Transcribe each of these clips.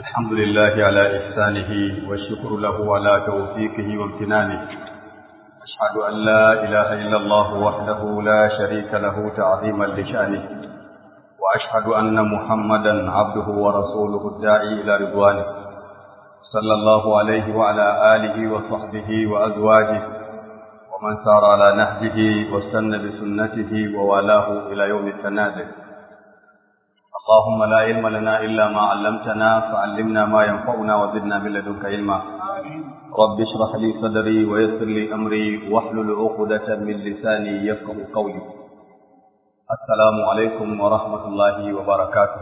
الحمد لله على إحسانه والشكر له على توفيقه وامتنانه أشهد أن لا إله إلا الله وحده لا شريك له تعظيما لشأنه وأشهد أن محمدا عبده ورسوله الداعي إلى رضوانه صلى الله عليه وعلى آله وصحبه وأزواجه ومن سار على نهجه واستنى بسنته ووالاه إلى يوم التنازل اللهم لا علم لنا إلا ما علمتنا فعلمنا ما ينفعنا وزدنا من لدنك علما رب اشرح لي صدري ويسر لي أمري واحلل عقدة من لساني يفقه قولي السلام عليكم ورحمة الله وبركاته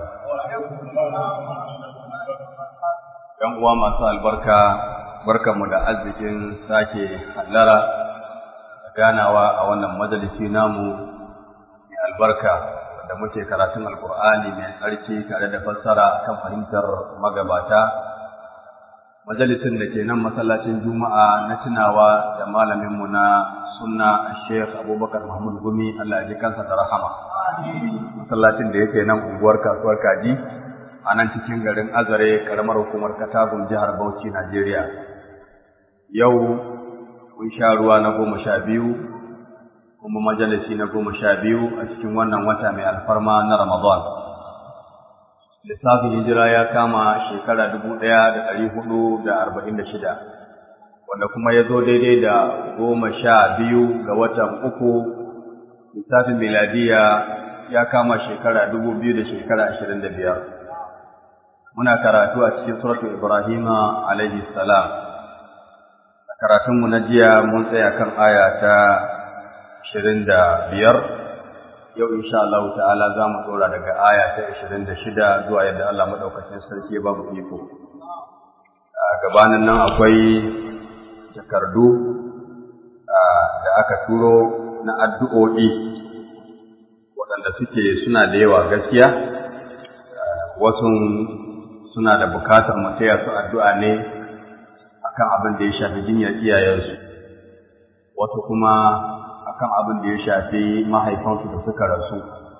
‘Yan uwa masu albarka, barkanmu da arzikin sake hallara da ganawa a wannan majalisi namu mai albarka da muke karatun alkur'ani mai tsarki tare da fassara kan fahimtar magabata majalisin da ke nan masallacin juma'a na tunawa da malaminmu na sunna sheikh abubakar mahmud gumi allah ya ji kansa da rahama masallacin da yake nan unguwar kasuwar kaji a nan cikin garin azare karamar hukumar katagun jihar bauchi najeriya yau mun sha ruwa na goma sha biyu kuma majalisi na goma sha biyu a cikin wannan wata mai alfarma na Ramadan. Lissafin hijira ya kama shekara dubu ɗaya da ɗari hudu da arba'in da shida, wanda kuma ya zo daidai da goma sha biyu ga watan uku lissafin miladiya ya kama shekara dubu biyu da shekara ashirin da biyar. Muna karatu a cikin suratu Ibrahima alaihi salam. A karatunmu na jiya mun tsaya kan aya ta ashirin da biyar yau insha Allah ta'ala za mu tsora daga aya ta ashirin da shida zuwa yadda Allah maɗaukacin sarki ba mu iko. A gabanin nan akwai takardu da aka turo na addu'o'i waɗanda suke suna da yawa gaskiya, wasu suna da bukatar mu taya su addu'a ne akan abin da ya shafi jinyar iyayensu, wasu kuma akan abin da ya shafi mahaifansu da suka rasu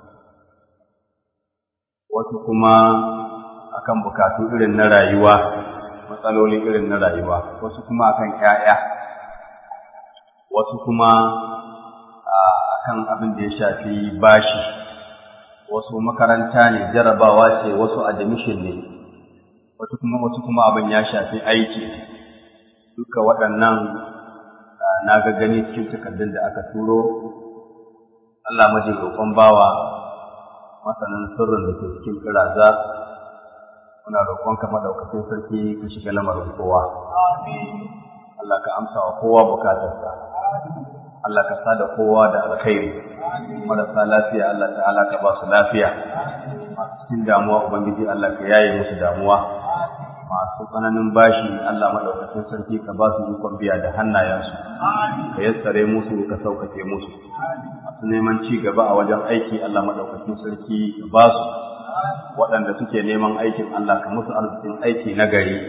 wasu kuma akan bukatu irin na rayuwa matsaloli irin na rayuwa wasu kuma akan ƴaƴa wasu kuma akan abin da ya shafi bashi wasu makaranta ne jarabawa ce wasu admission ne wasu kuma wasu kuma abin ya shafi aiki duka waɗannan na ga gani cikin takardun da aka turo Allah maji roƙon bawa masanin sirrin da ke cikin kiraza muna roƙon ka madaukakin sarki ka shiga lamarin kowa Allah ka amsa wa kowa bukatarsa Allah ka sada kowa da alkhairi marasa lafiya Allah ta'ala ka ba su lafiya masu cikin damuwa ubangiji Allah ka yaye musu damuwa masu tsananin bashi Allah maɗaukacin sarki ka ba su ikon biya da hannayensu, ka yassare musu ka sauƙaƙe musu. Masu neman ci gaba a wajen aiki Allah maɗaukacin sarki ka ba su waɗanda suke neman aikin Allah ka musu arzikin aiki na gari.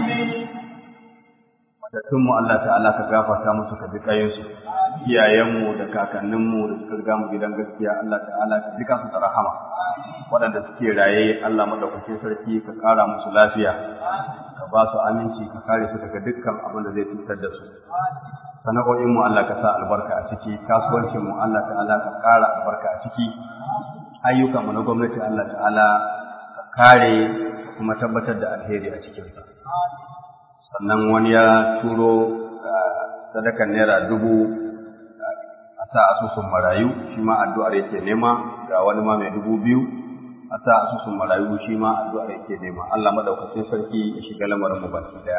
Matattunmu Allah ta'ala ka gafarta musu ka ji ƙayinsu. Iyayenmu da kakanninmu da suka riga mu gidan gaskiya Allah ta'ala ka ji su da rahama. waɗanda suke raye Allah madaukakin sarki ka ƙara musu lafiya ka ba su aminci ka kare su daga dukkan abin da zai cutar da su sana'o'in mu Allah ka sa albarka a ciki kasuwancin mu Allah ta'ala ka ƙara albarka a ciki ayyukan mu na gwamnati Allah ta'ala ka kare kuma tabbatar da alheri a cikin sa sannan wani ya turo sadakan naira dubu a sa asusun marayu shi ma addu'ar yake nema ga wani ma mai dubu biyu a sa asusun marayu shi ma addu'ar yake nema Allah madaukakin sarki ya shiga lamarin mu baki daya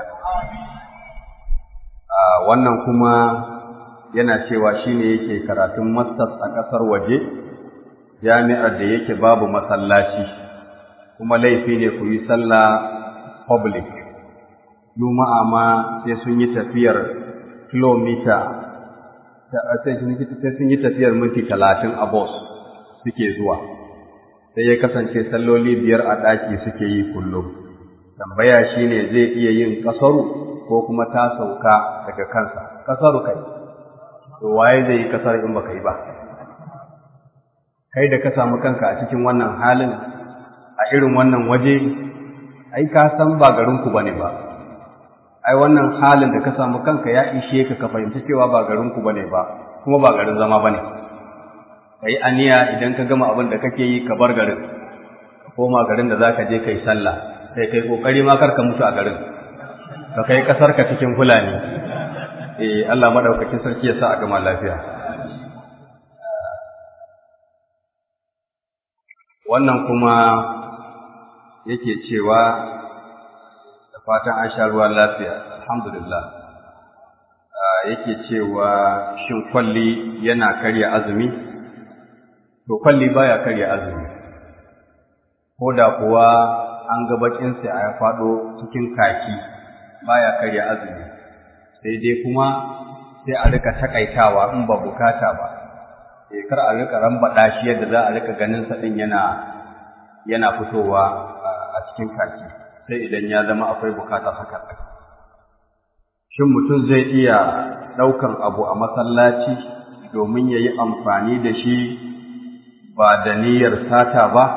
wannan kuma yana cewa shine yake karatun masters a ƙasar waje jami'ar da yake babu masallaci kuma laifi ne ku yi sallah public juma'a ma sai sun yi tafiyar kilomita sai sun yi tafiyar minti talatin a bus suke zuwa sai ya kasance salloli biyar a ɗaki suke yi kullum tambaya shi ne zai iya yin ƙasaru ko kuma ta sauka daga kansa ƙasaru kai to waye zai yi ƙasar in baka yi ba kai da ka samu kanka a cikin wannan halin a irin wannan waje ai ka san ba garinku bane ba ai wannan halin da ka samu kanka ya ishe ka ka fahimci cewa ba garinku bane ba kuma ba garin zama bane kai aniya idan ka gama abin da kake yi ka bar garin ka koma garin da zaka je kai sallah sai kai kokari ma kar ka mutu a garin ka kai kasar ka cikin fulani eh Allah madaukakin sarki ya sa a gama lafiya wannan kuma yake cewa da fatan an sha ruwan lafiya alhamdulillah yake cewa shin kwalli yana karya azumi to kwalli baya karya azumi ko da kuwa an ga bakinsa ya faɗo cikin kaki baya karya azumi sai dai kuma sai a rika takaitawa in ba bukata ba sai kar a rika rambaɗa shi yadda za a rika ganin sa din yana yana fitowa a cikin kaki sai idan ya zama akwai bukatar haka shin mutum zai iya ɗaukan abu a masallaci domin ya yi amfani da shi ba da niyyar sata ba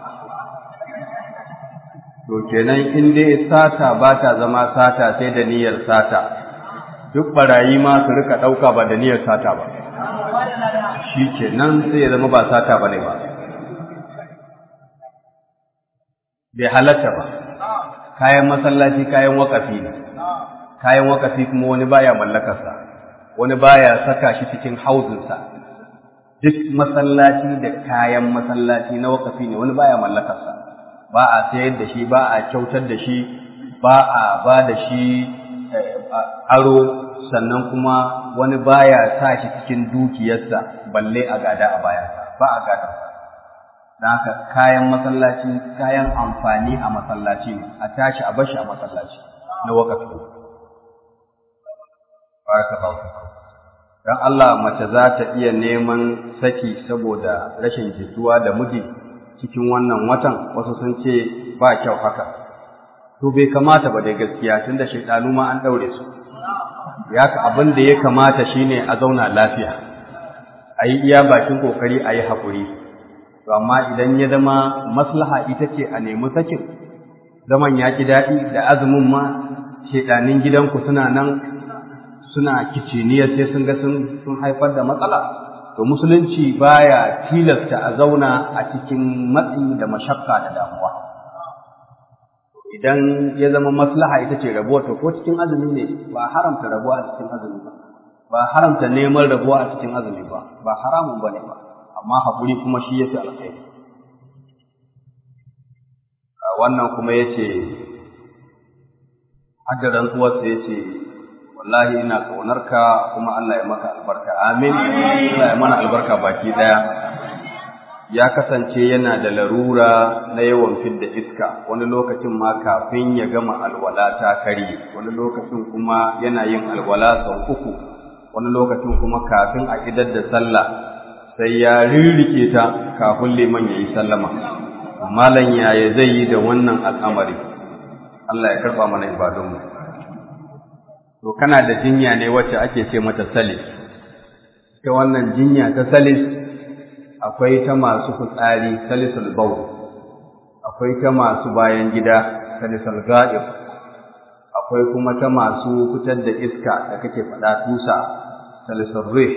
to kenan in dai sata ba ta zama sata sai da niyyar sata duk barayi ma su rika ɗauka ba da niyyar sata ba shi kenan sai ya zama ba sata ba ne ba bai halatta ba kayan masallaci kayan wakafi ne kayan wakafi kuma wani baya mallakarsa wani baya saka shi cikin hauzinsa duk masallaci da kayan masallaci na wakafi ne wani baya mallakarsa ba a sayar da shi ba a kyautar da shi ba a ba da shi aro sannan kuma wani baya sa shi cikin dukiyarsa balle a gada a bayansa ba a gada don haka kayan masallaci kayan amfani a masallaci ne a tashi a bashi a masallaci na wakafi don Allah mace za ta iya neman saki saboda rashin jituwa da miji cikin wannan watan wasu sun ce ba kyau haka to bai kamata ba dai gaskiya tunda shaidanu ma an daure su ya ka abin da ya kamata shine a zauna lafiya a yi iya bakin kokari a yi haƙuri to amma idan ya zama maslaha ita ce a nemi sakin zaman ya ki daɗi da azumin ma shaidanin gidanku suna nan suna kiciniyar sai sun ga sun haifar da matsala to musulunci baya tilasta a zauna a cikin matsi da mashakka da damuwa idan ya zama maslaha ita ce rabuwa to ko cikin azumi ne ba haramta rabuwa a cikin azumi ba ba haramta neman rabuwa a cikin azumi ba ba haramun bane ba amma haƙuri kuma shi yafi alkhairi wannan kuma yace hadda rantsuwarsa yace wallahi ina ka kuma Allah ya maka albarka amin Allah ya mana albarka baki daya ya kasance yana da larura na yawan fidda iska wani lokacin ma kafin ya gama alwala ta kare wani lokacin kuma yana yin alwala sau uku wani lokacin kuma kafin a idar da sallah sai ya rirrike ta kafin liman ya yi sallama malam yaya zai yi da wannan al'amari Allah ya karba mana ibadunmu to kana da jinya ne wacce ake ce mata salis ta wannan jinya ta salis akwai ta masu fitsari salisul bawl akwai ta masu bayan gida salisul ga'ib akwai kuma ta masu fitar da iska da kake faɗa tusa salisul rih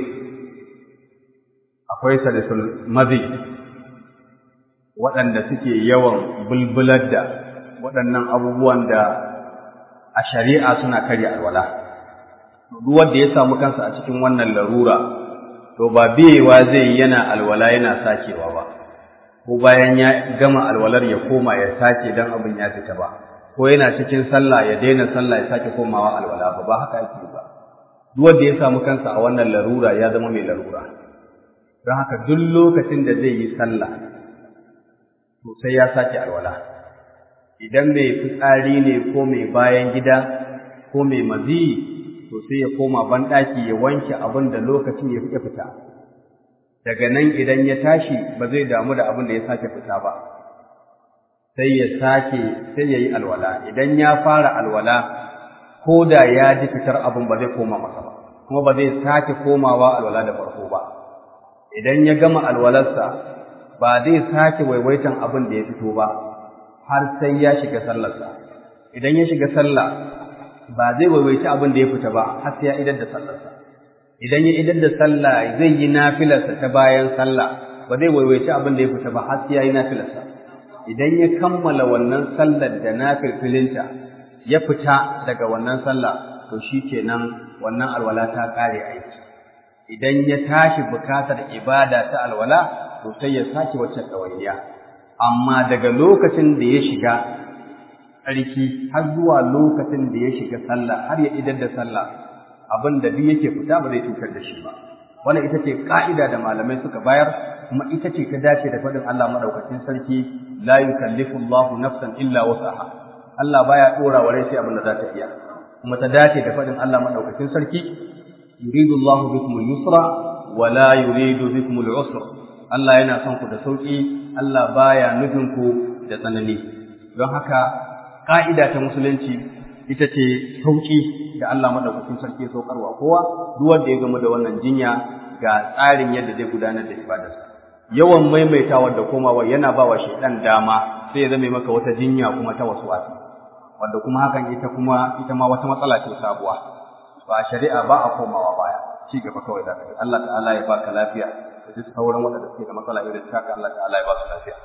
akwai salisul mazi waɗanda suke yawan bulbular da waɗannan abubuwan da a shari'a suna karya alwala duk wanda ya samu kansa a cikin wannan larura to ba biyewa zai yana alwala yana sakewa ba ko bayan ya gama alwalar ya koma ya sake dan abin ya fita ba ko yana cikin sallah ya daina sallah ya sake komawa alwala ba ba haka yake ba duk wanda ya samu kansa a wannan larura ya zama mai larura don haka duk lokacin da zai yi sallah to sai ya sake alwala idan mai fitsari ne ko mai bayan gida ko mai maziyi to sai ya koma banɗaki ya wanke abin da lokacin ya fita fita daga nan idan ya tashi ba zai damu da abin da ya sake fita ba sai ya sake sai ya yi alwala idan ya fara alwala ko da ya ji fitar abin ba zai koma masa ba kuma ba zai sake komawa alwala da farko ba idan ya gama alwalarsa ba zai sake waiwaitan abin da ya fito ba har sai ya shiga sallarsa idan ya shiga sallah ba zai waiwaci abin da ya fita ba har sai ya idar da sallarsa idan ya idar da sallah zai yi nafilarsa ta bayan sallah ba zai waiwaci abin da ya fita ba har sai ya yi nafilarsa idan ya kammala wannan sallar da nafilfilinta ya fita daga wannan sallah to shikenan wannan alwala ta kare aiki idan ya tashi bukatar ibada ta alwala to sai ya sake wacce ɗawainiya amma daga lokacin da ya shiga tsarki har zuwa lokacin da ya shiga sallah har ya idar da sallah abin da duk yake fita ba zai cutar da shi ba wannan ita ce ka'ida da malamai suka bayar kuma ita ce ta dace da faɗin Allah madaukakin sarki la yukallifu Allahu nafsan illa wus'aha Allah baya dora wa rai sai abin da za ta iya kuma ta dace da faɗin Allah madaukakin sarki yuridu Allahu bikum al-yusra wa la yuridu bikum al-usra Allah yana son ku da sauki Allah baya nufin ku da tsanani don haka ka'ida ta musulunci ita ce sauki da Allah madaukakin sarki ya saukarwa kowa duk wanda ya gama da wannan jinya ga tsarin yadda zai gudanar da ibadarsa yawan maimaitawa da komawa yana ba wa shaidan dama sai ya zame maka wata jinya kuma ta wasu wasi wanda kuma hakan ita kuma ita ma wata matsala ce sabuwa ba shari'a ba a komawa baya ci gaba kawai da kai Allah ta'ala ya baka lafiya da duk sauran waɗanda suke da matsala irin taka Allah ta'ala ya ba su lafiya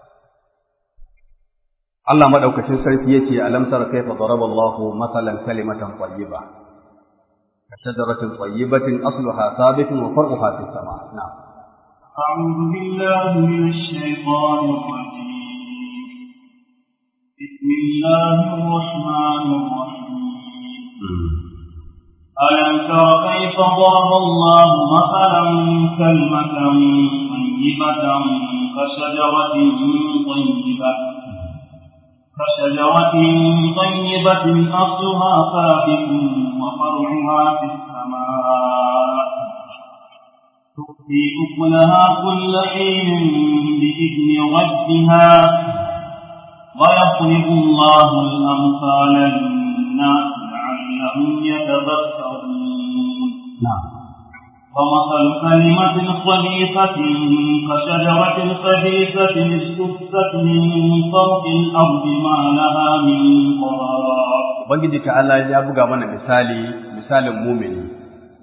Allah madaukakin sarki yace alam tara kayfa daraba Allahu masalan kalimatan tayyiba ka shajaratin tayyibatin asluha thabitun wa far'uha fis sama' na'am أعوذ بالله من الشيطان الرجيم بسم الله الرحمن الرحيم ألم تر كيف ضرب الله مثلا كلمة طيبة كشجرة طيبة كشجرة طيبة أصلها ثابت وفرعها في السماء تؤتي أكلها كل حين بإذن ربها ويضرب الله الأمثال للناس لعلهم يتذكرون نعم ومثل كلمة خبيثة كشجرة خبيثة اجتثت من فوق الأرض ما لها من قرار Ubangiji ta'ala ya buga mana misali misalin mumini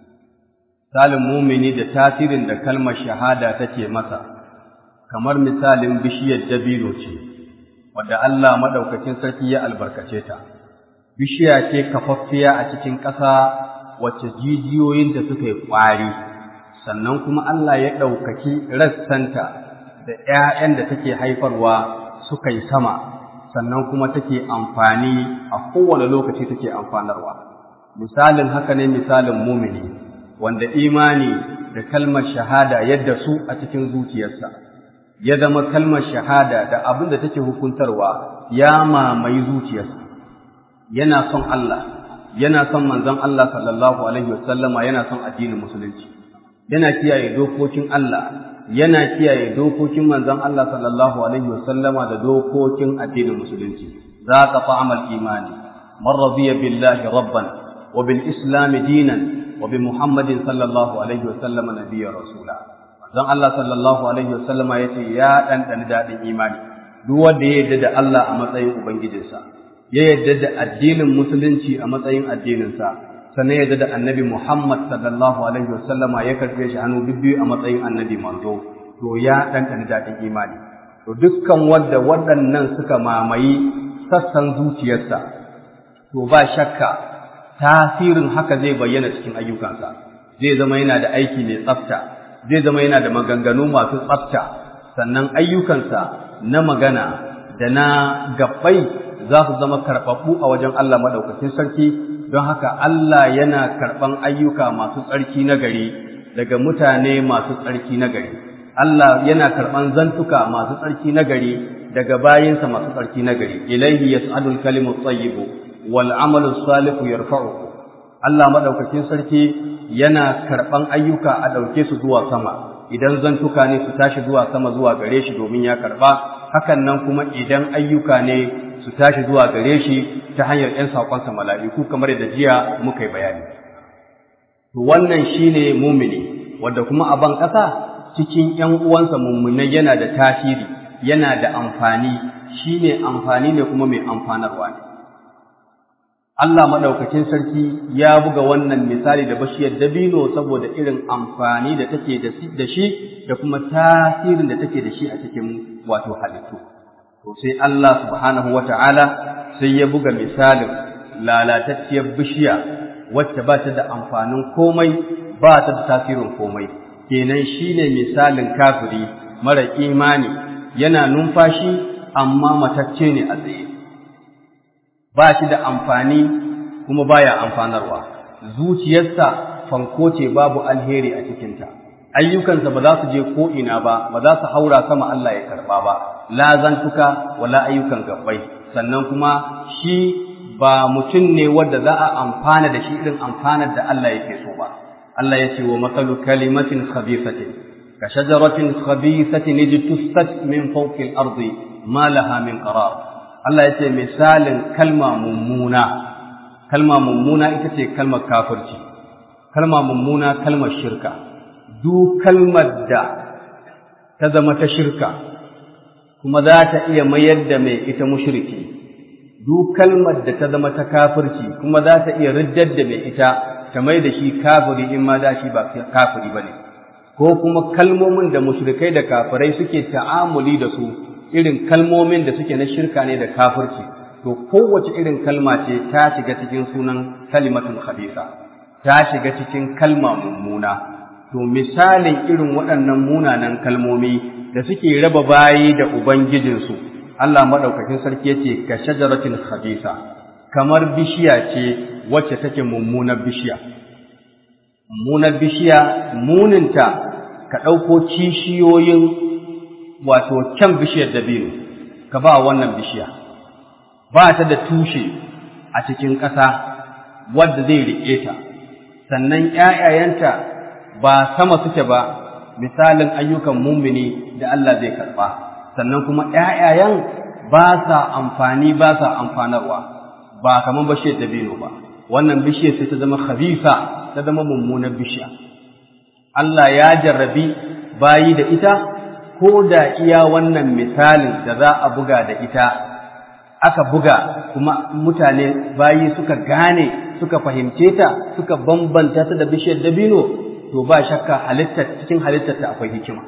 misalin mumini da tasirin da kalmar shahada take masa kamar misalin bishiyar dabino ce wadda Allah madaukakin sarki ya albarkace ta bishiya ce kafaffiya a cikin ƙasa wacce jijiyoyinta suka yi ƙwari sannan kuma Allah ya ɗaukaki rassanta da ‘ya'yan da take haifarwa suka yi sama sannan kuma take amfani a kowane lokaci take amfanarwa misalin haka ne misalin mumini wanda imani da kalmar shahada yadda su a cikin zuciyarsa ya zama kalmar shahada da abin da take hukuntarwa ya mamaye zuciyarsa yana son Allah yana son manzon Allah sallallahu alaihi wasallama yana son addinin musulunci yana kiyaye dokokin Allah yana kiyaye dokokin manzon Allah sallallahu alaihi wasallama da dokokin addinin musulunci za ka fa'amal imani man radiya billahi rabban wa bil islam dinan wa bi muhammadin sallallahu alaihi wasallama nabiyya rasula manzon Allah sallallahu alaihi wasallama yace ya dan dadin imani duk wanda ya yarda da Allah a matsayin ubangijinsa ya yarda da addinin musulunci a matsayin addininsa sannan ya yarda da annabi Muhammad sallallahu alaihi wasallama ya karfe shi hannu bibbiyu a matsayin annabi manzo to ya ɗanɗana daɗin imani to dukkan wanda waɗannan suka mamayi sassan zuciyarsa to ba shakka tasirin haka zai bayyana cikin ayyukansa zai zama yana da aiki mai tsafta zai zama yana da maganganu masu tsafta sannan ayyukansa na magana da na gabbai za su zama karɓaɓɓu a wajen Allah maɗaukakin sarki don haka Allah yana karɓan ayyuka masu tsarki na gari daga mutane masu tsarki na gari Allah yana karɓan zantuka masu tsarki na gari daga bayinsa masu tsarki na gari ilaihi yas'adul kalimu tayyibu wal amalu salihu yarfa'uhu Allah maɗaukakin sarki yana karɓan ayyuka a ɗauke su zuwa sama idan zantuka ne su tashi zuwa sama zuwa gare shi domin ya karɓa hakan nan kuma idan ayyuka ne su tashi zuwa gare shi ta hanyar ‘yan saƙonsa mala'iku kamar yadda jiya muka yi bayani. To wannan shi ne mumini, wadda kuma a ban ƙasa cikin ‘yan uwansa mummunai yana da tasiri, yana da amfani, shi ne amfani ne kuma mai amfanarwa ne Allah maɗaukacin sarki ya buga wannan misali da bashiyar dabino saboda irin amfani da take da shi da kuma tasirin da take da shi a cikin wato halittu. To sai Allah subhanahu wa ta'ala sai ya buga misalin lalatacciyar bishiya wacce ba ta da amfanin komai ba ta da tasirin komai. Kenan shi ne misalin kafiri mara imani yana numfashi amma matacce ne a tsaye. ba shi da amfani kuma baya amfanarwa zuciyarsa fanko ce babu alheri a cikinta ayyukansa ba za su je ko ina ba ba za su haura sama Allah ya karba ba la zantuka wala ayyukan gabbai sannan kuma shi ba mutum ne wanda za a amfana da shi irin amfanar da Allah yake so ba Allah ya ce wa matsalu kalimatin khabisatin ka shajaratin khabisatin ijtussat min fawqi al-ardi ma laha min qarar Allah ya ce misalin kalma mummuna, kalma mummuna ita ce kalmar kafirci, kalma mummuna kalmar shirka, duk kalmar da ta zama ta shirka, kuma za ta iya mayar da mai ita mushriki, duk kalmar da ta zama ta kafirci, kuma za ta iya riddar da mai ita ta mai da shi kafiri in ma da shi ba kafiri ba ne, ko kuma kalmomin da mushrikai da kafirai suke ta'amuli da su irin kalmomin da suke na shirka ne da kafirci to kowace irin kalma ce ta shiga cikin sunan kalimatul khabisa ta shiga cikin kalma mummuna to misalin irin waɗannan munanan kalmomi da suke raba bayi da ubangijinsu Allah madaukakin sarki yace ka shajaratin khabisa kamar bishiya ce wacce take mummunar bishiya mummunar bishiya muninta ka ɗauko kishiyoyin wato kyan bishiyar dabino ka ba wannan bishiya ba ta da tushe a cikin ƙasa wadda zai riƙe ta sannan ‘ya'yayanta ba sama suke ba misalin ayyukan mumini da Allah zai karɓa sannan kuma ‘ya'yayan ba sa amfani ba sa amfanarwa ba kamar bishiyar dabino ba wannan bishiyar sai ta zama khabisa ta zama mummunar bishiya Allah ya jarrabi bayi da ita ko da iya wannan misalin da za a buga da ita aka buga kuma mutane bayi suka gane suka fahimce ta suka bambanta ta da bishiyar dabino to ba shakka halittar cikin halittar ta akwai hikima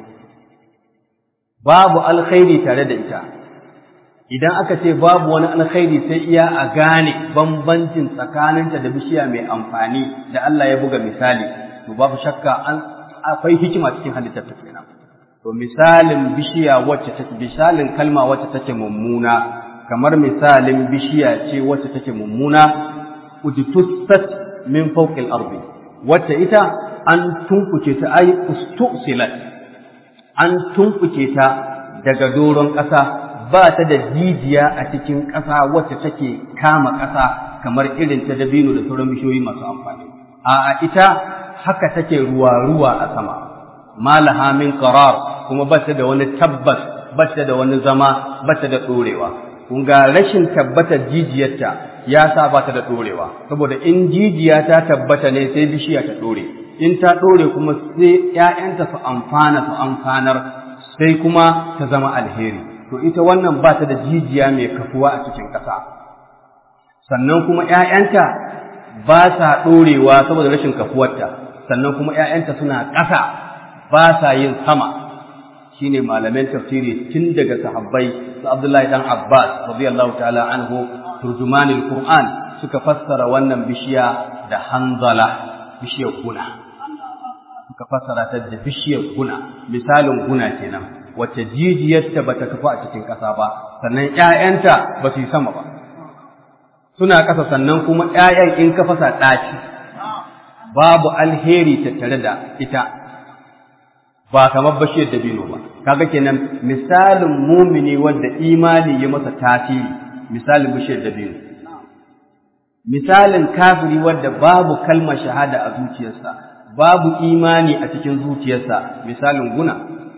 babu alkhairi tare da ita idan aka ce babu wani alkhairi sai iya a gane bambancin tsakaninta da bishiya mai amfani da Allah ya buga misali to babu shakka an akwai hikima cikin halittar ta kenan to misalin bishiya wacce take misalin kalma wacce take mummuna kamar misalin bishiya ce wacce take mummuna ujtussat min fawqil ardi wacce ita an tunkuce ta ai ustusilat an tunkuce ta daga doron ƙasa ba ta da jijiya a cikin ƙasa wacce take kama ƙasa kamar irin ta dabino da sauran bishiyoyi masu amfani a ita haka take ruwa-ruwa a sama malaha min qarar kuma ba ta da wani tabbas ba ta da wani zama ba ta da ɗorewa kun ga rashin tabbatar jijiyarta ya sa ba ta da ɗorewa saboda in jijiya ta tabbata ne sai bishiya ta ɗore in ta ɗore kuma sai ‘ya'yanta su amfana su amfanar sai kuma ta zama alheri to ita wannan ba ta da jijiya mai kafuwa a cikin ƙasa sannan kuma ‘ya'yanta ba sa ɗorewa saboda rashin kafuwarta sannan kuma ‘ya'yanta suna ƙasa ba sa yin sama shi ne malamin tafsiri tun daga sahabbai su Abdullahi ɗan Abbas radiyallahu ta'ala anhu turjumanil Qur'an suka fassara wannan bishiya da hanzala bishiyar guna suka fassara ta da bishiyar guna misalin guna kenan wacce jijiyarta bata kafa a cikin ƙasa ba sannan ƴaƴanta ba su yi sama ba suna ƙasa sannan kuma ƴaƴan in ka fasa ɗaci babu alheri tattare da ita ba kamar bashiyar dabino ba kaga kenan misalin mumini wanda imani ya masa tasiri misalin bashiyar dabino misalin kafiri wanda babu kalmar shahada a zuciyarsa babu imani a cikin zuciyarsa misalin guna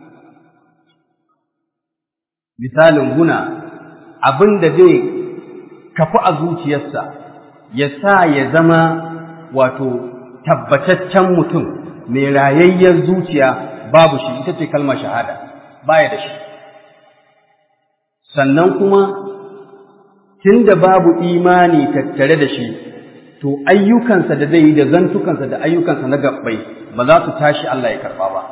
misalin guna abin da zai kafu a zuciyarsa ya sa ya zama wato tabbataccen mutum mai rayayyar zuciya babu shi ita ce kalmar shahada baya da shi sannan kuma tun da babu imani tattare da shi to ayyukansa da zai yi da zantukansa da ayyukansa na gabbai ba za su tashi Allah ya karɓa ba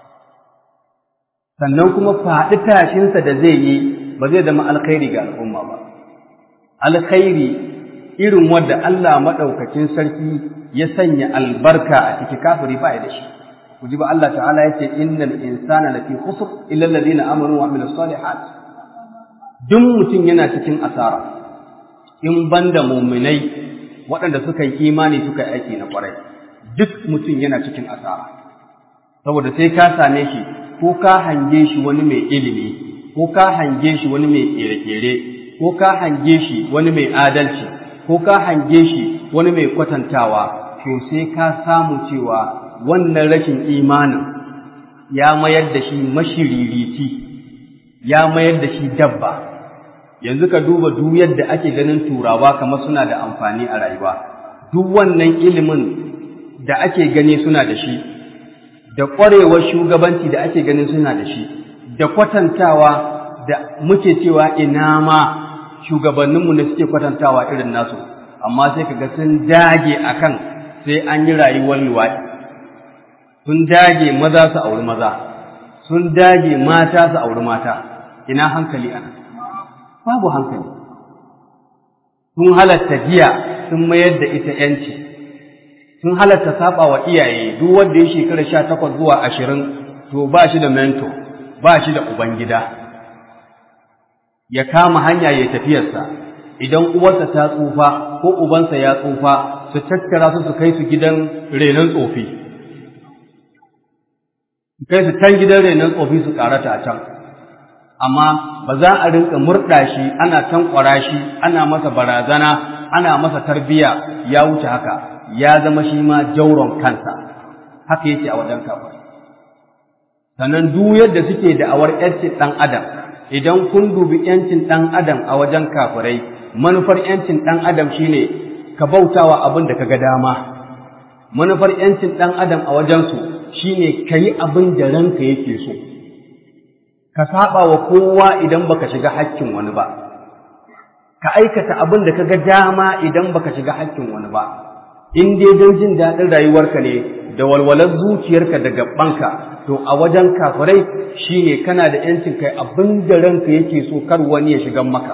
sannan kuma faɗi tashinsa da zai yi ba zai zama alkhairi ga al'umma ba alkhairi irin wadda Allah maɗaukacin sarki ya sanya albarka a ciki kafiri ba ya da shi ku ji ba Allah ta'ala ya ce innal insana lafi khusr illa alladhina amanu wa amilus salihat duk mutum yana cikin asara in banda muminai waɗanda suka yi imani suka yi aiki na ƙwarai duk mutum yana cikin asara saboda sai ka same shi ko ka hange shi wani mai ilimi ko ka hange shi wani mai ƙere-ƙere ko ka hange shi wani mai adalci ko ka hange shi wani mai kwatantawa to sai ka samu cewa wannan rashin imanin ya mayar da shi mashiririti ya mayar da shi dabba yanzu ka duba duk yadda ake ganin turawa kamar suna da amfani a rayuwa duk wannan ilimin da ake gani suna da shi da ƙwarewar shugabanci da ake ganin suna da shi da kwatantawa da muke cewa ina ma shugabanninmu ne suke kwatantawa irin nasu amma sai kaga sun dage akan sai an yi rayuwar luwaɗi sun dage maza su auri maza sun dage mata su auri mata ina hankali ana babu hankali sun halatta giya sun mayar da ita yanci sun halatta saba wa iyaye duk wanda ya shekara sha takwas zuwa ashirin to ba shi da mento ba shi da ubangida ya kama hanya ya tafiyarsa idan uwarsa ta tsufa ko ubansa ya tsufa su tattara su su kai su gidan renon tsofi su kai su can gidan renon tsofi su karata a can amma ba za a rinka murɗa shi ana tankwara shi ana masa barazana ana masa tarbiya ya wuce haka ya zama shi ma jauron kansa haka yake a wajen kafir sannan duk yadda suke da awar yancin ɗan adam idan kun dubi yancin ɗan adam a wajen kafirai manufar yancin ɗan adam shine ka bautawa abin da ka ga dama manufar yancin ɗan adam a wajensu shine ka yi abin da ranka yake so ka saba wa kowa idan baka shiga hakkin wani ba ka aikata abin da kaga dama idan baka shiga hakkin wani ba in dai don jin daɗin rayuwarka ne da walwalar zuciyarka da gabanka to a wajen kafirai shine kana da yancin kai abin da ranka yake so kar wani ya shiga maka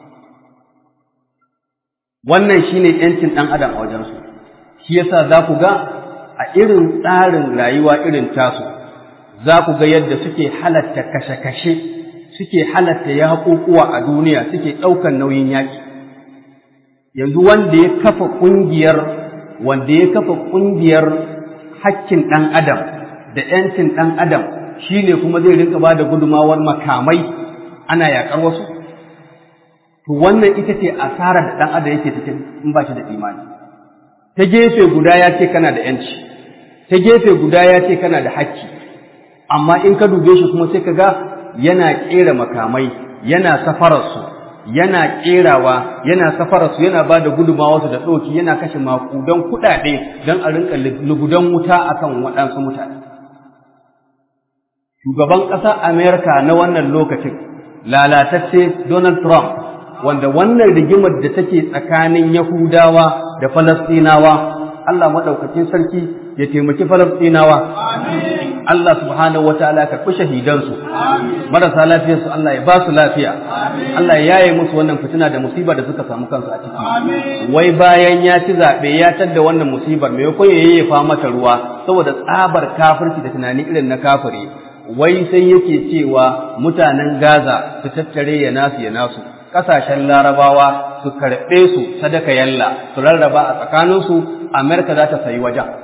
wannan shine yancin ɗan adam a wajensu shi yasa za ku ga a irin tsarin rayuwa irin tasu za ku ga yadda suke halatta kashe-kashe suke halatta yaƙuƙuwa a duniya suke ɗaukan nauyin yaƙi yanzu wanda ya kafa ƙungiyar wanda ya kafa ƙungiyar hakkin ɗan adam da ‘yancin ɗan adam shi ne kuma zai rinka ba da gudumawar makamai ana yaƙar wasu to wannan ita ce asarar da ɗan adam yake cikin in ba shi da imani ta gefe guda ya ce kana da ‘yanci ta gefe guda ya ce kana da hakki amma in ka dube shi kuma sai ka ga yana ƙera makamai yana safararsu yana ƙerawa yana safararsu yana ba da gudunmawarsu da ɗauki yana kashe maƙudan kuɗaɗe don a rinka lugudan wuta akan waɗansu mutane shugaban ƙasar amerika na wannan lokacin lalatacce donald trump wanda wannan rigimar da take tsakanin yahudawa da falastinawa allah maɗaukacin sarki ya taimaki falastinawa Allah subhanahu wa ta'ala ka kushe hidansu marasa lafiyarsu Allah ya ba su lafiya Allah ya yaye musu wannan fitina da musibar da suka samu kansu a ciki wai bayan ya ci zaɓe ya tadda wannan musibar maimakon ya yayyafa mata ruwa saboda tsabar kafirci da tunani irin na kafiri wai sai yake cewa mutanen Gaza su tattare ya nasu ya nasu ƙasashen larabawa su karɓe su sadaka yalla su rarraba a tsakaninsu Amerika za ta sayi wajen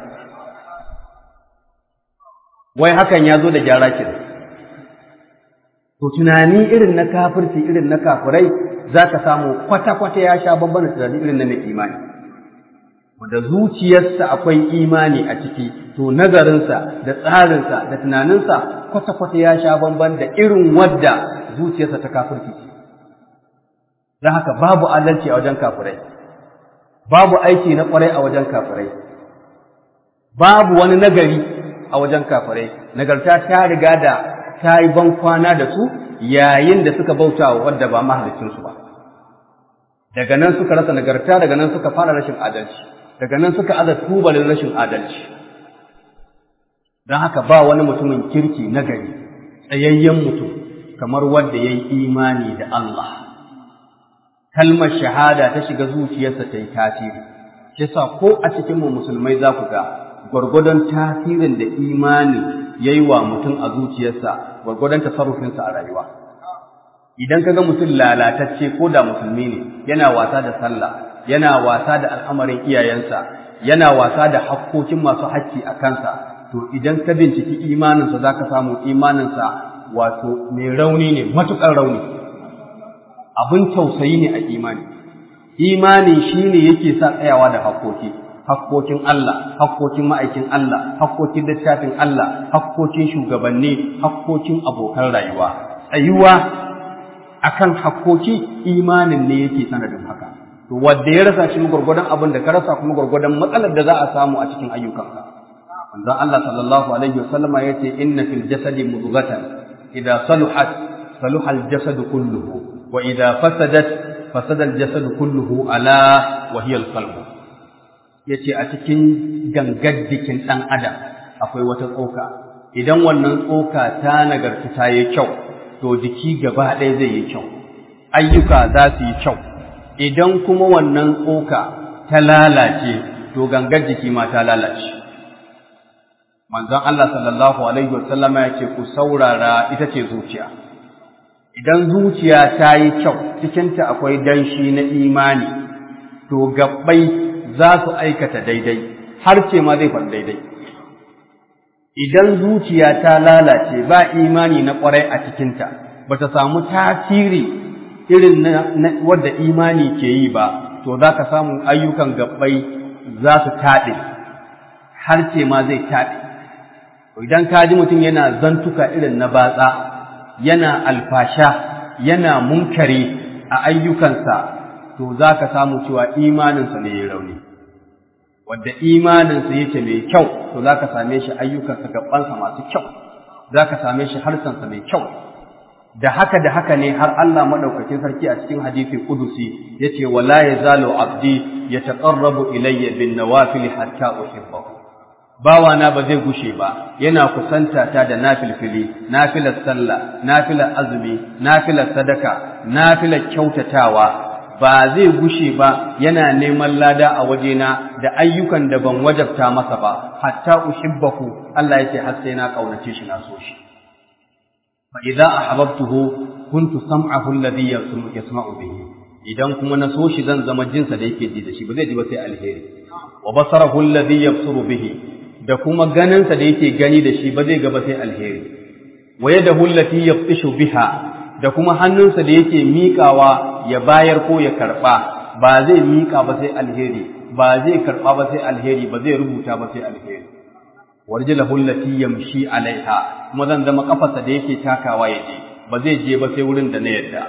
wai hakan ya zo da gyara ke to tunani irin na kafirci irin na kafirai za ka samu kwata-kwata ya sha babban tunani irin na mai imani wanda zuciyarsa akwai imani a ciki to nazarinsa da tsarinsa da tunaninsa kwata-kwata ya sha bamban da irin wadda zuciyarsa ta kafirci don haka babu adalci a wajen kafirai babu aiki na kwarai a wajen kafirai babu wani nagari a wajen kafirai nagarta ta riga da ta yi ban kwana da su yayin da suka bauta wa wadda ba mahalicinsu ba daga nan suka rasa nagarta daga nan suka fara rashin adalci daga nan suka aza tubalin rashin adalci don haka ba wani mutumin kirki na gari tsayayyen mutum kamar wanda ya yi imani da Allah kalmar shahada ta shiga zuciyarsa ta yi tasiri shi sa ko a cikin mu musulmai za ku ga gwargwadon tasirin da imani ya yi wa mutum a zuciyarsa gwargwadon tasarrufinsa a rayuwa idan ka ga mutum lalatacce ko da musulmi ne yana wasa da sallah yana wasa da al'amarin iyayensa yana wasa da hakkokin masu hakki a kansa to idan ka binciki imaninsa za ka samu imaninsa wato mai rauni ne matuƙar rauni abin tausayi ne a imani imani shi ne yake sa tsayawa da hakkoki hakkokin Allah hakkokin ma'aikin Allah hakkokin littafin Allah hakkokin shugabanni hakkokin abokan rayuwa tsayuwa akan hakkoki imanin ne yake sanadin haka to wanda ya rasa shi gurgurdan abin da ka rasa kuma gurgurdan matsalar da za a samu a cikin ayyukanka manzon Allah sallallahu alaihi wasallam ya ce inna fil jasadi mudghatan idza saluhat saluha al jasadu kulluhu wa idza fasadat fasada al jasadu kulluhu ala wa hiya al qalb yace a cikin gangar jikin dan adam akwai wata tsoka idan wannan tsoka ta nagarta ta yi kyau to jiki gaba ɗaya zai yi kyau ayyuka za su yi kyau idan kuma wannan tsoka ta lalace to gangar jiki ma ta lalace manzon Allah sallallahu alaihi wasallam ya ce ku saurara ita ce zuciya idan zuciya ta yi kyau cikinta akwai danshi na imani to gabbai za su aikata daidai har ce ma zai faɗi daidai idan zuciya ta lalace ba imani na ƙwarai a cikinta ba ta samu tasiri irin na wadda imani ke yi ba to za ka samu ayyukan gabbai za su taɗe har ce ma zai taɗe idan ka ji mutum yana zantuka irin na batsa yana alfasha yana munkari a ayyukansa to za ka samu cewa imaninsa ne ya rauni wadda imaninsa yake mai kyau to za ka same shi ayyukansa gabansa masu kyau za ka same shi harsansa mai kyau da haka da haka ne har Allah madaukakin sarki a cikin hadisi kudusi yace wala yazalu abdi yataqarrabu ilayya bin nawafil hatta uhibbahu bawa na ba zai gushe ba yana kusanta ta da nafilfili nafilar sallah nafilar azumi nafilar sadaka nafilar kyautatawa ba zai gushe ba yana neman lada a wajena da ayyukan da ban wajabta masa ba hatta uhibbahu Allah yake har sai na kaunace shi na so shi fa idza ahbabtuhu kuntu sam'ahu alladhi yasma'u bihi idan kuma na so shi zan zama jinsa da yake ji da shi ba zai ji ba sai alheri wa basarahu alladhi yabsuru bihi da kuma ganinsa da yake gani da shi ba zai gaba sai alheri wa yadahu allati yaftishu biha da kuma hannunsa da yake miƙawa ya bayar ko ya karɓa ba zai miƙa ba sai alheri ba zai karɓa ba sai alheri ba zai rubuta ba sai alheri warjilahu allati yamshi alaiha kuma zan zama kafarsa da yake takawa ya je ba zai je ba sai wurin da na yadda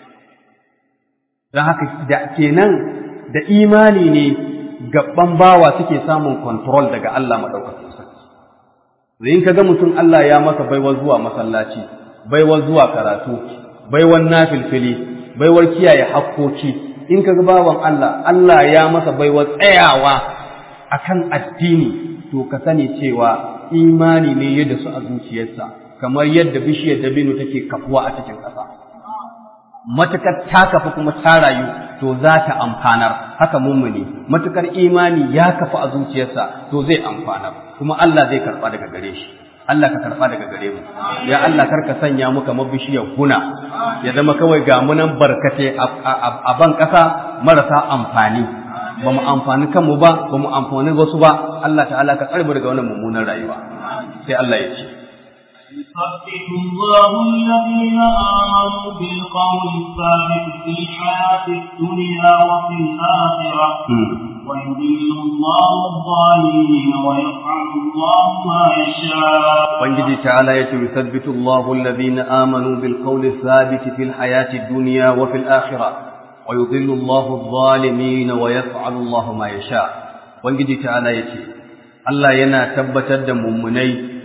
don haka da kenan da imani ne gaban bawa suke samun control daga Allah madaukakin sarki in kaga mutum Allah ya masa baiwar zuwa masallaci baiwar zuwa karatu baiwar nafilfili baiwar kiyaye hakkoki in kaga bawan Allah Allah ya masa baiwar tsayawa akan addini to ka sani cewa imani ne yadda su a zuciyarsa kamar yadda bishiyar dabino take kafuwa a cikin ƙasa matukar ta kafu kuma ta rayu to za ta amfanar haka mummuni matukar imani ya kafu a zuciyarsa to zai amfanar kuma Allah zai karba daga gare shi Allah ka karba daga gare mu ya Allah kar ka sanya mu kamar bishiyar guna ya zama kawai ga mu nan barkate a ban kasa marasa amfani ba mu amfani kanmu ba ba mu amfani wasu ba Allah ta'ala ka tsare daga wannan mummunan rayuwa sai Allah ya ce يثبت الله الذين آمنوا بالقول الثابت في الحياة الدنيا وفي الآخرة ويضل الله الظالمين ويفعل الله ما يشاء وانجد تعالى يثبت الله الذين آمنوا بالقول الثابت في الحياة الدنيا وفي الآخرة ويضل الله الظالمين ويفعل الله ما يشاء وانجد تعالى يتي الله ينا تبتد ممني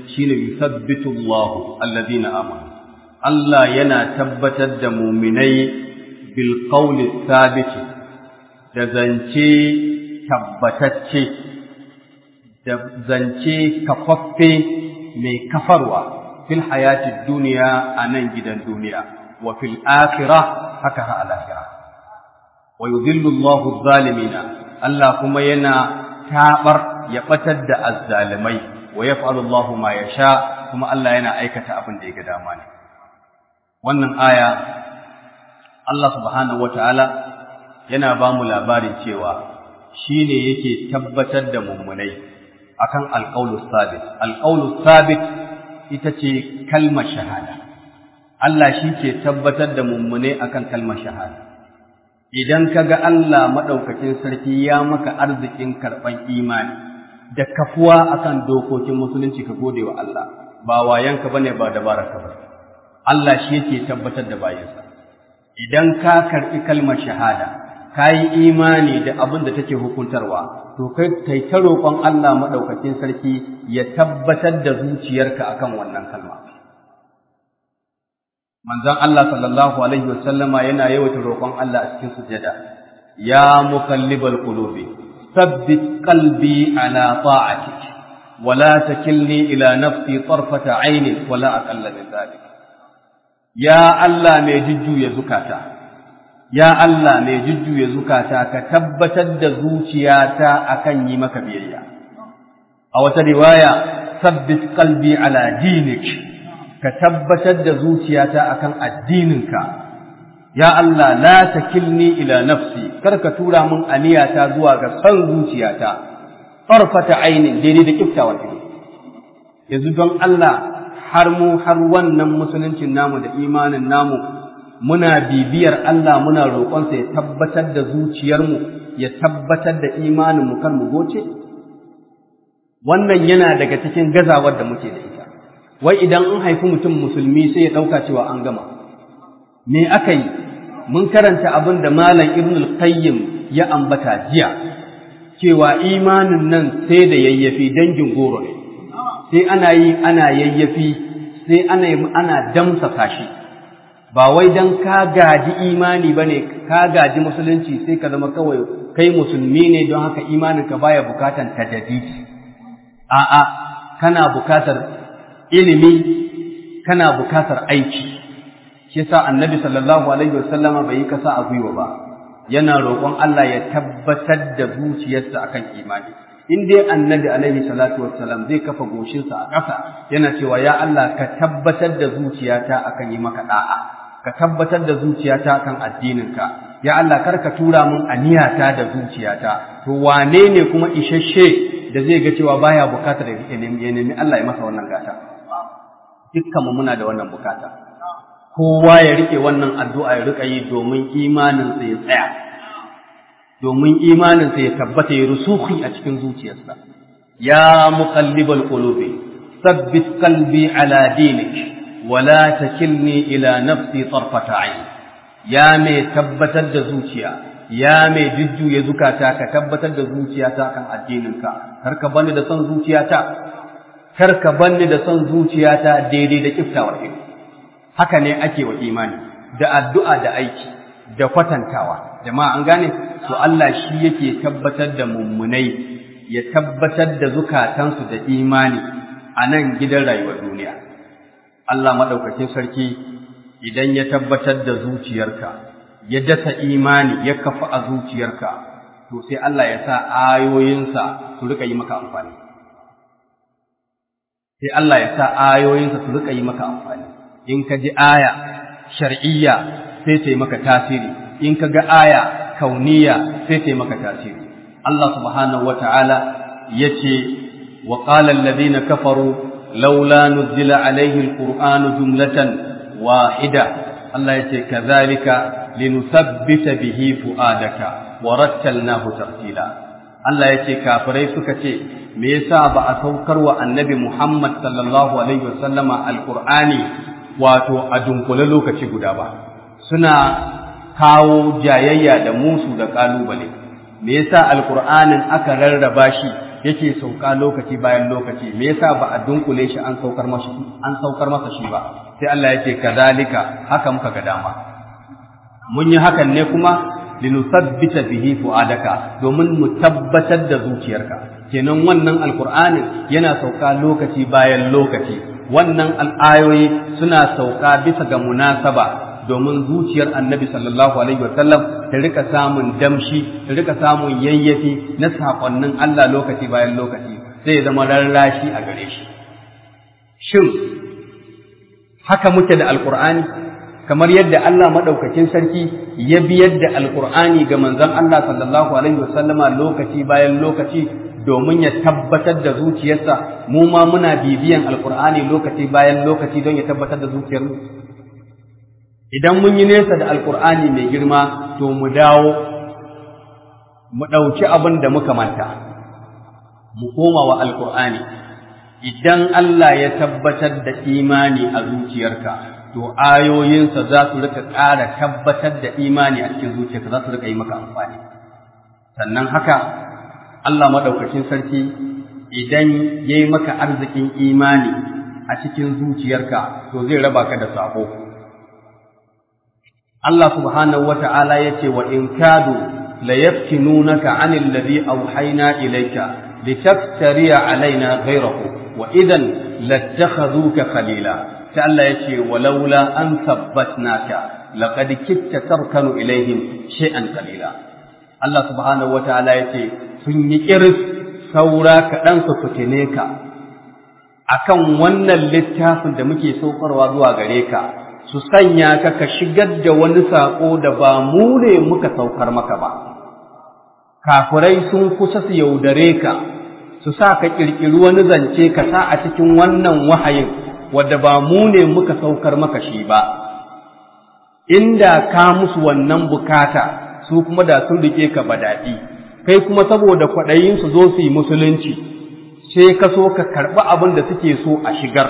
shine yuthabbitu Allahu alladhina amanu Allah yana tabbatar da muminai bil qawli thabiti da zance tabbatacce da zance kafaffe mai kafarwa fil hayati duniya a nan gidan duniya wa fil akhirah haka ha al akhirah wa yudhillu Allahu adh-dhalimina Allah kuma yana tabar ya batar da azzalimai wa yaf'alu Allahu ma yasha kuma Allah yana aikata abin da ya ga dama ne wannan aya Allah subhanahu wataala yana ba mu labarin cewa shine yake tabbatar da mummunai akan alqaulus sabit alqaulus sabit ita ce kalmar shahada Allah shi ke tabbatar da mummunai akan kalmar shahada idan kaga Allah madaukakin sarki ya maka arzikin karban imani da kafuwa akan dokokin musulunci ka gode wa Allah ba wayanka bane ba dabararka ba Allah shi yake tabbatar da bayinsa idan ka karbi kalmar shahada kai imani da abin da take hukuntarwa to kai kai ta roƙon Allah madaukakin sarki ya tabbatar da zuciyarka akan wannan kalma manzon Allah sallallahu alaihi wasallama yana yawaita roƙon Allah a cikin sujada ya muqallibal qulubi ثبت قلبي على طاعتك ولا تكلني إلى نفسي طرفة عين ولا أقل من ذلك يا الله مي ججو يا زكاتا يا الله مي ججو يا زكاتا كتبتد زوجياتا أكن يمك بيئيا أو رواية ثبت قلبي على دينك كتبتد زوجياتا أكن الدينك ya Allah la takilni ila nafsi kar ka tura mun aniyata zuwa ga san zuciyata farfata ainin daidai da kiftawar ido yanzu don Allah har mu har wannan musuluncin namu da imanin namu muna bibiyar Allah muna roƙonsa ya tabbatar da zuciyarmu ya tabbatar da imanin mu kan mu goce wannan yana daga cikin gazawar da muke da ita wai idan an haifi mutum musulmi sai ya ɗauka cewa an gama me aka yi mun karanta abin da malam ibn al-qayyim ya ambata jiya cewa imanin nan sai da yayyafi dangin goro ne sai ana yi ana yayyafi sai ana ana damsa kashi ba wai dan ka gaji imani bane ka gaji musulunci sai ka zama kawai kai musulmi ne don haka imanin ka baya bukatan tadadidi a'a kana bukatar ilimi kana bukatar aiki shi yasa annabi sallallahu alaihi wasallama bai yi kasa a gwiwa ba yana roƙon Allah ya tabbatar da zuciyarsa akan imani in dai annabi alaihi salatu wassalam zai kafa goshinsa a ƙasa yana cewa ya Allah ka tabbatar da zuciyata akan yi maka da'a ka tabbatar da zuciyata akan addininka ya Allah kar ka tura min aniyata da zuciyata to wane ne kuma isasshe da zai ga cewa baya bukatar ya nemi Allah ya masa wannan gata dukkanmu muna da wannan bukata kowa ya rike wannan addu'a ya rika yi domin imaninsa ya tsaya, domin imaninsa ya tabbata ya rusuhi a cikin zuciyarsa. Ya muqallibal qulubi sabbit qalbi ala dinik wala takilni ila nafsi tarfata ayn ya mai tabbatar da zuciya ya mai jujjuya zukata ka tabbatar da zuciyata kan addininka kar ka bani da son zuciyata kar ka bani da son zuciyata daidai da kiftawar ido haka ne ake wa imani da addu'a da aiki da kwatantawa jama'a an gane to Allah shi yake tabbatar da mummunai ya tabbatar da zukatansu da imani a nan gidan rayuwar duniya Allah madaukakin sarki idan ya tabbatar da zuciyarka ya dasa imani ya kafa a zuciyarka to sai Allah ya sa ayoyinsa su rika yi maka amfani sai Allah ya sa ayoyinsa su rika yi maka amfani in ka ji aya shar'iyya sai ta yi maka tasiri in ka ga aya kauniya sai ta yi maka tasiri Allah subhanahu wata'ala ya ce wa qala alladhina kafaru laula nuzila alaihi alqur'anu jumlatan wahida Allah ya ce kadhalika linuthabbita bihi fuadaka wa rattalnahu tartila Allah ya ce kafirai suka ce me yasa ba a saukar wa annabi Muhammad sallallahu alaihi wasallama alqur'ani wato a dunkule lokaci guda ba suna kawo jayayya da musu da kalubale me yasa alqur'anin aka rarraba shi yake sauka lokaci bayan lokaci me yasa ba a dunkule shi an saukar masa an saukar masa shi ba sai Allah ya ce kadhalika haka muka ga dama mun yi hakan ne kuma linusabbita bihi fuadaka domin mu tabbatar da zuciyarka kenan wannan alqur'ani yana sauka lokaci bayan lokaci wannan al'ayoyi suna sauka bisa ga munasaba domin zuciyar annabi sallallahu alaihi wasallam ta rika samun damshi ta rika samun yayyafi na saƙonnin Allah lokaci bayan lokaci zai zama rarrashi a gare shi shin haka muke da alqur'ani kamar yadda Allah madaukakin sarki ya biyar da alqur'ani ga manzon Allah sallallahu alaihi wasallama lokaci bayan lokaci domin ya tabbatar da zuciyarsa mu ma muna bibiyan alqur'ani lokaci bayan lokaci don ya tabbatar da zuciyarmu idan mun yi nesa da alkur'ani mai girma to mu dawo mu ɗauki abin da muka manta mu koma wa alkur'ani idan Allah ya tabbatar da imani a zuciyarka to ayoyinsa za su rika ƙara tabbatar da imani a cikin zuciyarka za su rika yi maka amfani sannan haka Allah maɗaukakin sarki idan ya yi maka arzikin imani a cikin zuciyarka to zai raba ka da sabo Allah subhanahu wa ta'ala ya ce wa in kadu la yaftinunaka anil ladhi awhayna ilayka litaftariya alaina ghayrahu wa idan lattakhadhuka khalila ta Allah ya ce walaula an thabbatnaka laqad kitta tarkanu ilayhim shay'an qalila Allah subhanahu wa ta'ala ya ce sun yi kiris saura kaɗan su fitine ka akan wannan littafin da muke saukarwa zuwa gare ka su sanya ka ka shigar da wani saƙo da ba mu ne muka saukar maka ba. Kafurai sun kusa su yaudare ka, su sa ka ƙirƙiri wani zance ka sa a cikin wannan wahayin wadda ba mu ne muka saukar maka shi ba. Inda ka musu wannan bukata su kuma da sun rike ka ba daɗi, kai kuma saboda kwaɗayin su zo su yi musulunci, sai ka so ka karɓi abin da suke so a shigar.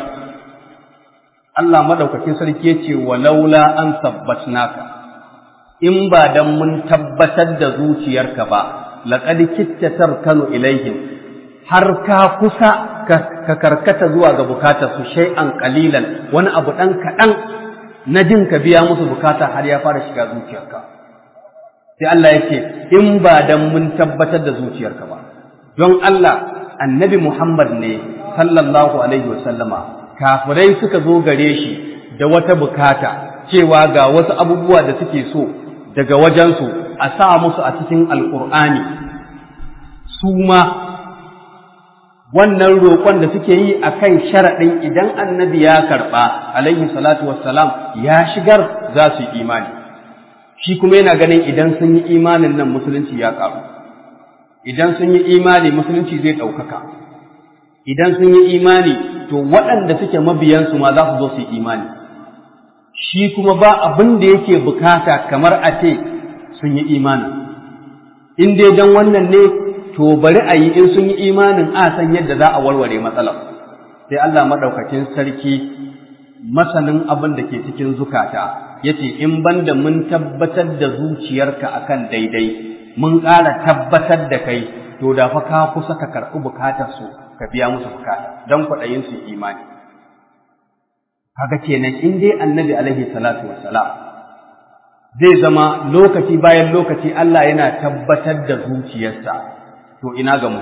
Allah madaukakin sarki yace walaula an sabbatnaka in ba dan mun tabbatar da zuciyarka ba laqad kitta tarkanu ilaihim har ka kusa ka karkata zuwa ga bukatar su shay'an qalilan wani abu dan kadan na jin ka biya musu bukata har ya fara shiga zuciyarka sai Allah yake in ba dan mun tabbatar da zuciyarka ba don Allah annabi Muhammad ne sallallahu alaihi wasallama kafirai suka zo gare shi da wata bukata cewa ga wasu abubuwa da suke so daga wajensu a sa musu a cikin alkur'ani su ma wannan roƙon da suke yi a kan sharaɗin idan annabi ya karɓa alaihi salatu wassalam ya shigar za su yi imani shi kuma yana ganin idan sun yi imanin nan musulunci ya ƙaru idan sun yi imani musulunci zai ɗaukaka idan sun yi imani to waɗanda suke mabiyansu ma za su zo su yi imani shi kuma ba abin da yake bukata kamar a ce sun yi imani in dai don wannan ne to bari a yi in sun yi imanin a san yadda za a warware matsalar sai Allah maɗaukakin sarki masanin abin da ke cikin zukata ya ce in banda mun tabbatar da zuciyarka akan daidai mun ƙara tabbatar da kai to da fa ka kusa ka karɓi bukatarsu ka biya musu bukata don kwaɗayin su imani kaga kenan in dai annabi alaihi salatu wassalam zai zama lokaci bayan lokaci Allah yana tabbatar da zuciyarsa to ina ga mu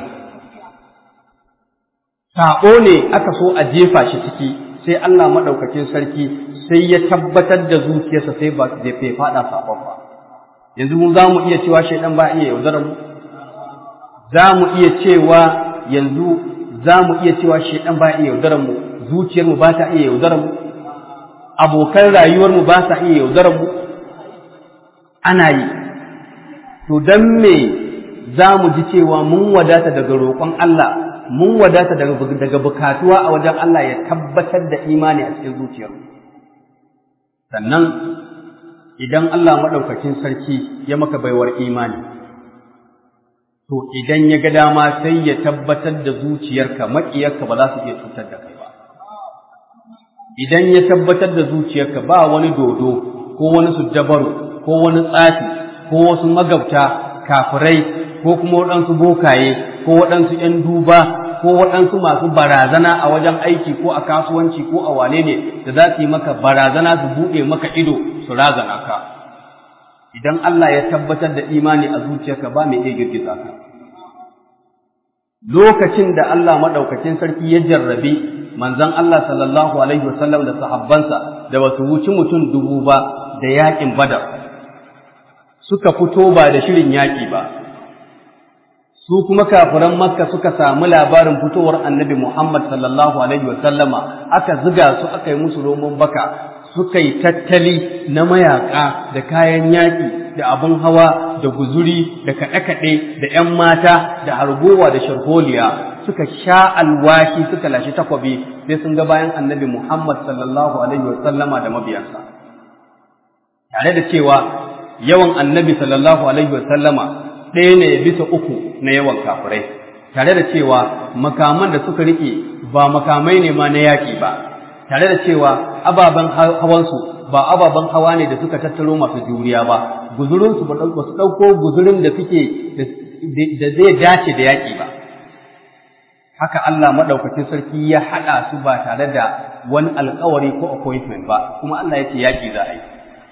saƙo ne aka so a jefa shi ciki sai Allah maɗaukakin sarki sai ya tabbatar da zuciyarsa sai ba zai fai faɗa saƙon ba yanzu mu za mu iya cewa shaidan ba iya yaudarar mu za mu iya cewa yanzu za mu iya cewa shaidan ba iya yaudarar mu zuciyar mu ba ta iya yaudarar mu abokan rayuwar mu ba sa iya yaudarar mu ana yi to dan me za mu ji cewa mun wadata daga roƙon Allah mun wadata daga daga bukatuwa a wajen Allah ya tabbatar da imani a cikin zuciyar sannan idan Allah maɗaukakin sarki ya maka baiwar imani to idan ya ga dama sai ya tabbatar da zuciyarka maƙiyarka ba za su iya cutar da kai ba idan ya tabbatar da zuciyarka ba wani dodo ko wani sujjabaru ko wani tsafi ko wasu magabta kafirai ko kuma waɗansu bokaye ko waɗansu ‘yan duba ko waɗansu masu barazana a wajen aiki ko a kasuwanci ko a wane ne da za su yi maka barazana su buɗe maka ido su razana ka idan Allah ya tabbatar da imani a zuciyarka ba mai iya girgiza ka lokacin da Allah maɗaukakin sarki ya jarrabi manzon Allah sallallahu alaihi wasallam da sahabbansa da basu wuci mutum dubu ba da yaƙin badar suka fito ba da shirin yaƙi ba su kuma kafiran makka suka samu labarin fitowar annabi Muhammad sallallahu alaihi wasallama aka ziga su aka yi musu roman baka suka yi tattali na mayaka da kayan yaƙi da abin hawa da guzuri da kaɗe-kaɗe da ‘yan mata da hargowa da sharholiya suka sha alwashi suka lashe takwabi sai sun ga bayan annabi Muhammad sallallahu alaihi wasallama da mabiyansa tare da cewa yawan annabi sallallahu alaihi wasallama ɗaya ne bisa uku na yawan kafirai tare da cewa makaman da suka riƙe ba makamai ne ma na yaƙi ba tare da cewa ababen hawansu ba ababen hawa ne da suka tattaro masu juriya ba guzurinsu ba su ɗauko guzurin da suke da zai dace da yaƙi ba haka Allah maɗaukacin sarki ya haɗa su ba tare da wani alkawari ko appointment ba kuma Allah ya ce yaƙi za a yi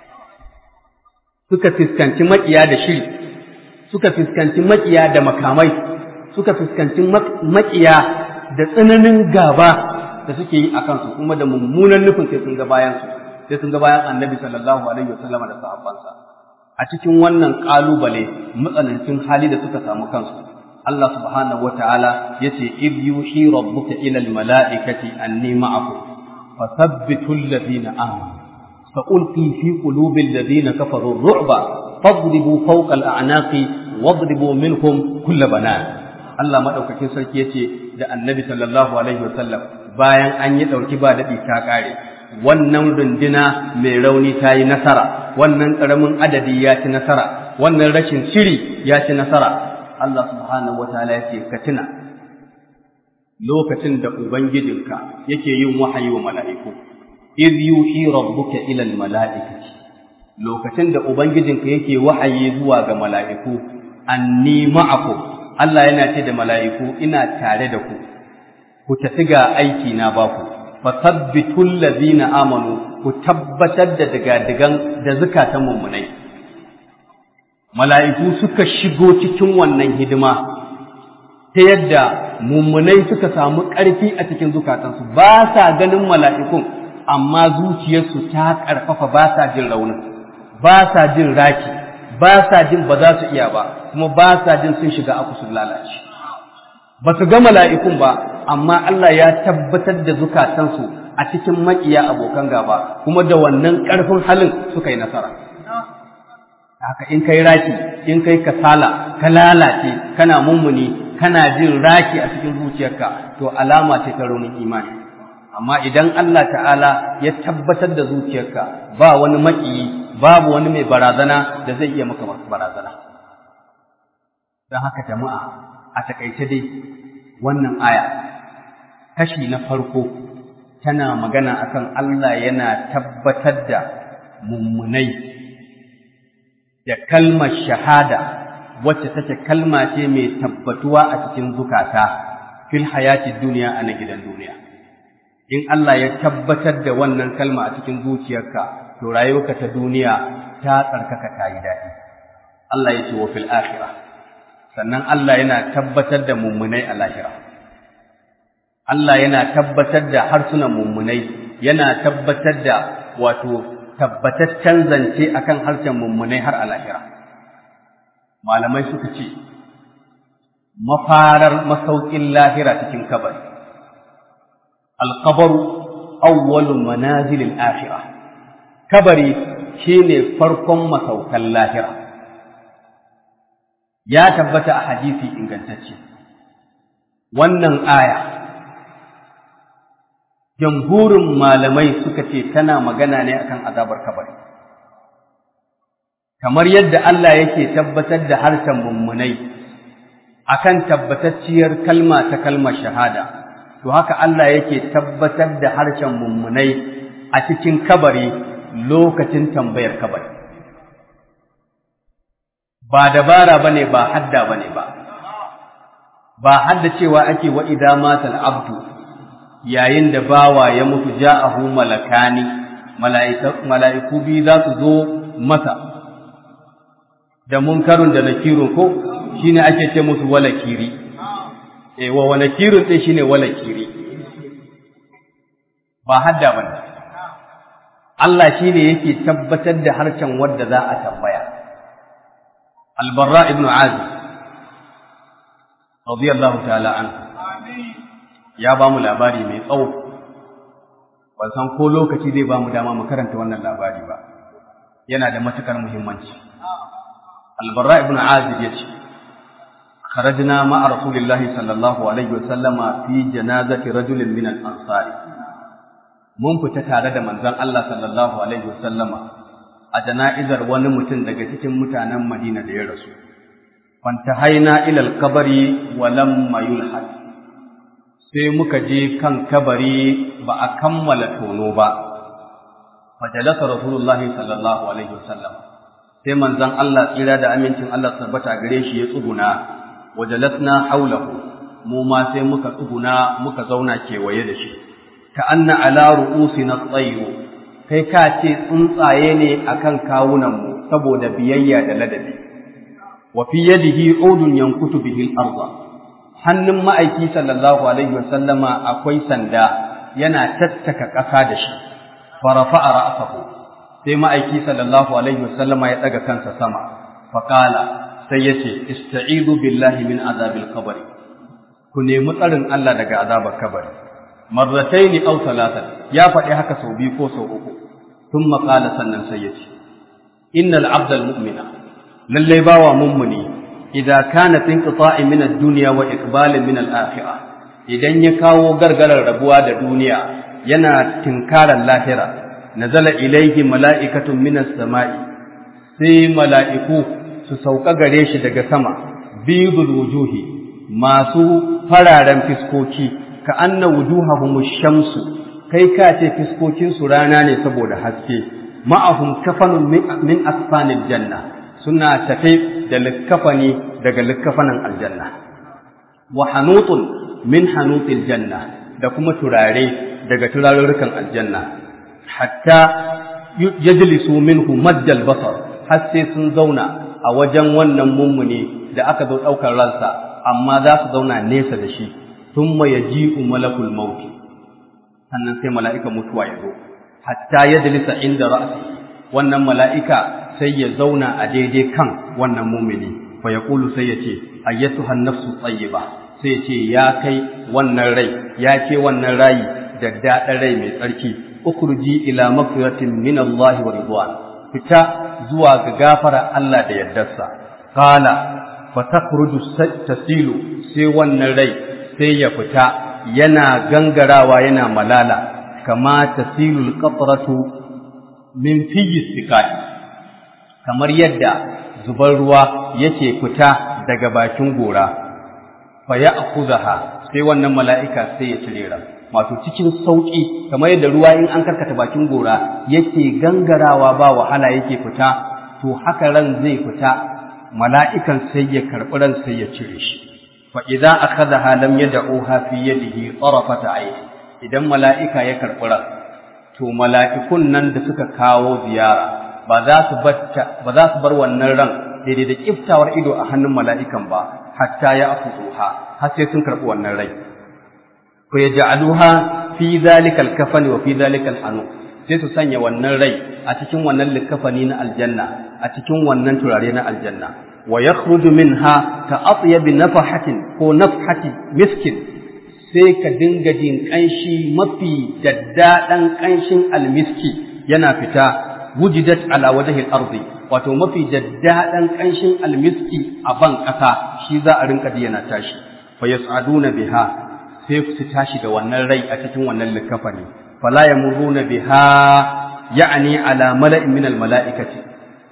suka fuskanci maƙiya da shiri suka fuskanci maƙiya da makamai suka fuskanci maƙiya da tsananin gaba da suke yi a kansu kuma da mummunan nufin sai sun ga bayansu sai sun ga bayan annabi sallallahu alaihi wasallama da sahabbansa a cikin wannan ƙalubale matsanancin hali da suka samu kansu Allah subhanahu wataala yace id yuhi rabbuka ila almalaikati anni ma'akum fathabbitu alladhina amanu sa'ulqi fi qulubi alladhina kafaru ar-ru'ba fadribu fawqa al-a'naqi wadribu minhum kull banan Allah madaukakin sarki yace da annabi sallallahu alaihi wasallam bayan an yi dauki ba dadi ta kare wannan runduna mai rauni ta yi nasara wannan ƙaramin adadi ya ci nasara wannan rashin shiri ya ci nasara Allah subhanahu wataala yake ka tuna lokacin da ubangijinka yake yin wahayi wa mala'iku iz yuhi rabbuka ila al mala'ikati lokacin da ubangijinka yake wahayi zuwa ga mala'iku anni ma'akum Allah yana ce da mala'iku ina tare da ku ku tafi ga aiki na baku fasabbitul ladina amanu ku tabbatar da digadigan da zukatan mummunai mala'iku suka shigo cikin wannan hidima ta yadda mummunai suka samu ƙarfi a cikin zukatansu ba sa ganin mala'ikun amma zuciyarsu ta ƙarfafa ba sa jin raunin ba sa jin raki ba sa jin ba za su iya ba kuma ba sa jin sun shiga aku sun lalace ba su ga mala'ikun ba amma Allah ya tabbatar da zukatansu a cikin maƙiya abokan gaba kuma da wannan ƙarfin halin suka yi nasara haka in kai raki in kai kasala ka lalace kana mummuni kana jin raki a cikin zuciyarka to alama ce ta raunin imani amma idan Allah ta'ala ya tabbatar da zuciyarka ba wani maƙiyi babu wani mai barazana da zai iya maka barazana don haka jama'a a takaice dai wannan aya kashi na farko tana magana akan Allah yana tabbatar da mummunai da kalmar shahada wacce take kalma ce mai tabbatuwa a cikin zukata fil hayati duniya a na gidan duniya in Allah ya tabbatar da wannan kalma a cikin zuciyarka to rayuwarka ta duniya ta tsarkaka ta yi daɗi Allah ya ce wa fil akhirah sannan Allah yana tabbatar da mummunai a lahira Allah yana tabbatar da harsunan mummunai yana tabbatar da wato tabbataccen zance akan harshen mummunai har a lahira malamai suka ce mafarar masaukin lahira cikin kabari alkabaru awwalu manazilil akhirah kabari shine farkon masaukan lahira ya tabbata a hadisi ingantacce wannan aya jamhurin malamai suka ce tana magana ne akan azabar kabari kamar yadda Allah yake tabbatar da harshen mummunai akan tabbatacciyar kalma ta kalmar shahada to haka Allah yake tabbatar da harshen mummunai a cikin kabari lokacin tambayar kabari ba dabara bane ba hadda bane ba ba hadda cewa ake wa idza matal abdu yayin da bawa ya mutu ja'ahu malakani mala'iku biyu za su zo masa da munkarun da nakirun ko shine ake ce musu walakiri eh wa walakirun din shine walakiri ba hadda bane Allah shine yake tabbatar da harcen wanda za a tambaya Al-Barra ibn Azib radiyallahu ta'ala anhu ya ba mu labari mai tsawo ban san ko lokaci zai ba mu dama mu karanta wannan labari ba yana da matukar muhimmanci Al-Barra ibn Azib yace خرجنا مع رسول الله صلى الله عليه وسلم في جنازة رجل من الأنصار mun fita tare da manzon Allah sallallahu alaihi wasallama a jana'izar wani mutum daga cikin mutanen Madina da ya rasu fantahaina ila al-qabri wa lam yulhad sai muka je kan kabari ba a kammala tono ba fajalasa rasulullahi sallallahu alaihi wasallam sai manzon Allah tsira da amincin Allah tabbata gare shi ya tsuguna wajalasna haulahu mu ma sai muka tsuguna muka zauna kewaye da shi ka anna ala ru'usina tsayru kai ka ce tsuntsaye ne akan kawunan mu saboda biyayya da ladabi wa fi yadihi udun yankutu bihi al-ardh hannun ma'aiki sallallahu alaihi wasallama akwai sanda yana tattaka ƙasa da shi farafa'a ra'sahu sai ma'aiki sallallahu alaihi wasallama ya daga kansa sama faqala sai yace ista'idu billahi min azabil qabr ku nemi tsarin Allah daga azabar kabari marrataini aw talatan ya faɗi haka sau biyu ko sau uku thumma qala sannan sai yace innal abdal mu'mina lalle bawa mummuni idza kana fi inqita'i min ad-dunya wa iqbalin min al-akhirah idan ya kawo gargarar rabuwa da duniya yana tinkarar lahira nazala ilayhi mala'ikatun min as-sama'i sai mala'iku su sauka gare shi daga sama bidul wujuhi masu fararen fiskoki ka anna wujuhahum shamsu kai ka ce fiskokin su rana ne saboda haske ma'ahum kafanun min asfanil janna suna tafe da likkafani daga likkafanin aljanna wa hanutun min hanutil janna da kuma turare daga turarurrukan aljanna hatta yajlisu minhu maddal basar har sai sun zauna a wajen wannan mummuni da aka zo ɗaukar ransa amma za su zauna nesa da shi thumma yaji'u malakul maut sannan sai mala'ika mutuwa ya zo hatta yajlisa inda ra'si wannan mala'ika sai ya zauna a daidai kan wannan mumini fa ya kulu sai ya ce ayyatuha nafsu tayyiba sai ya ce ya kai wannan rai ya ce wannan rayi da daɗin rai mai tsarki ukhruji ila magfiratin min Allah wa ridwan fita zuwa ga gafara Allah da yardarsa qala fa takhruju tasilu sai wannan rai sai ya fita yana gangarawa yana malala kama tasilul qatratu min fiyi sikai kamar yadda zubar ruwa yake fita daga bakin gora fa ya'khudha sai wannan mala'ika sai ya cire ran wato cikin sauki kamar yadda ruwa in an karkata bakin gora yake gangarawa ba wahala yake fita to haka ran zai fita mala'ikan sai ya karɓi ran sai ya cire shi fa idza akhadha lam yad'uha fi yadihi tarafata ayn idan mala'ika ya karɓi ran to mala'ikun nan da suka kawo ziyara ba za su ba za su bar wannan ran daidai da kiftawar ido a hannun mala'ikan ba hatta ya afuha har sai sun karɓi wannan rai ko ya ja'aluha fi zalikal kafani wa fi zalikal hanu sai su sanya wannan rai a cikin wannan likafani na aljanna a cikin wannan turare na aljanna wa yakhruju minha ka atyabi nafahatin ko nafhati miskin sai ka dinga jin ƙanshi mafi daddaɗan ƙanshin almiski yana fita wujidat ala wajhil ardi wato mafi daddaɗan ƙanshin almiski a ban ƙasa shi za a rinka ji yana tashi fa yas'aduna biha sai su tashi da wannan rai a cikin wannan likafani fala yamuruna biha ya'ni ala mala'in min almala'ikati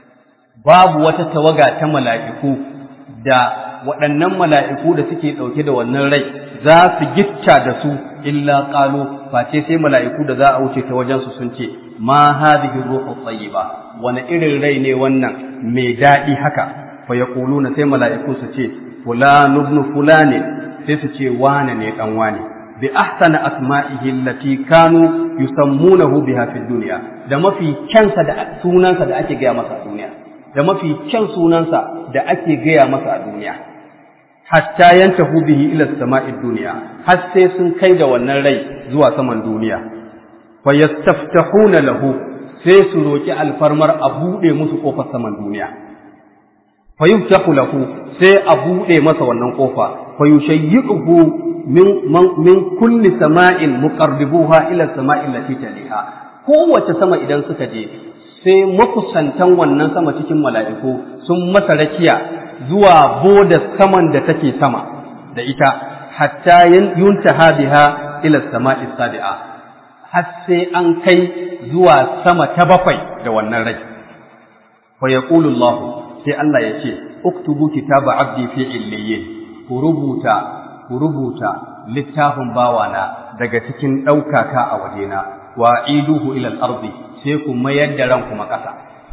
babu wata tawaga ta mala'iku da waɗannan mala'iku da suke ɗauke da wannan rai za su gitta da su illa qalu face sai mala'iku da za a wuce ta wajen su sun ce ma hadhihi ruhu tayyiba wani irin rai ne wannan mai daɗi haka fa yaquluna sai mala'iku su ce fulan ibn fulani sai su ce wane ne dan wane bi ahsana asma'ihi allati kanu yusammunahu biha fid dunya da mafi kyansa da sunansa da ake gaya masa a duniya da mafi kyan sunansa da ake gaya masa a duniya hatta yantahu bihi ila sama'i dunya har sai sun kai da wannan rai zuwa saman duniya fa yastaftahuna lahu sai su roki alfarmar a bude musu kofar saman duniya fa yuftahu lahu sai a bude masa wannan kofa fa yushayyi'uhu min min kulli sama'in muqarribuha ila sama'i allati taliha kowace sama idan suka je sai makusantan wannan sama cikin mala'iku sun masa rakiya zuwa boda saman da take sama da ita hatta yuntaha biha ila sama'i sabi'a har sai an kai zuwa sama ta bakwai da wannan rai fa yaqulu Allah sai Allah ya ce uktubu kitaba abdi fi illiyin ku rubuta ku rubuta littafin bawana daga cikin ɗaukaka a wajena wa iduhu ila al-ardi sai ku mayar da ran kuma ƙasa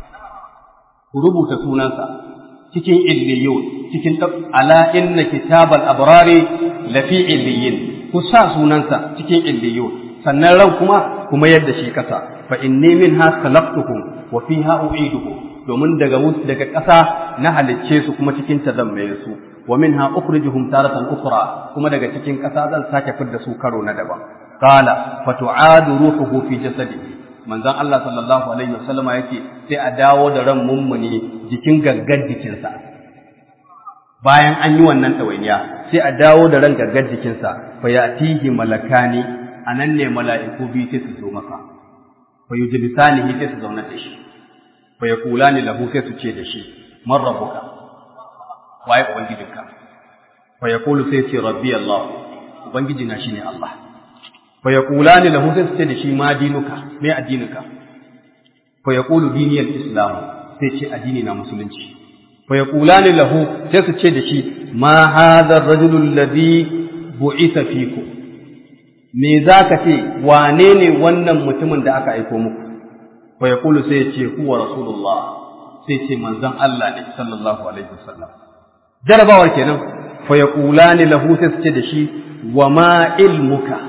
ku rubuta sunansa cikin illiyun cikin ala inna kitabal abrari lafi illiyin ku sa sunansa cikin illiyun sannan ran kuma ku mayar da shi ƙasa fa inni minha khalaqtukum wa fiha u'idukum domin daga daga ƙasa na halicce su kuma cikin ta zan mai su wa minha ukhrijuhum taratan ukhra kuma daga cikin ƙasa zan sake fidda su karo na daban qala fatu'adu ruhuhu fi jasadihi manzon Allah sallallahu alaihi wasallama yake sai a dawo da ran mummuni jikin gaggar jikinsa bayan an yi wannan ɗawainiya sai a dawo da ran gaggar jikinsa fa yatihi malakani anan ne mala'iku biyu sai su zo masa fa yujlisanihi sai su zauna da shi fa yaqulani lahu sai su ce da shi man rabbuka waye ubangijinka fa yaqulu sai ce rabbi Allah ubangiji na shine Allah fa yaqulani lahu sai su ce da shi ma dinuka me addininka fa yaqulu dini al-islam sai ce addini na musulunci fa yaqulani lahu sai su ce da shi ma hadha ar-rajulu alladhi bu'itha fikum me zaka ce wane ne wannan mutumin da aka aiko muku fa yaqulu sai ya ce huwa rasulullah sai ce manzon Allah ne sallallahu alaihi wasallam jarabawar kenan fa yaqulani lahu sai su ce da shi wa ma ilmuka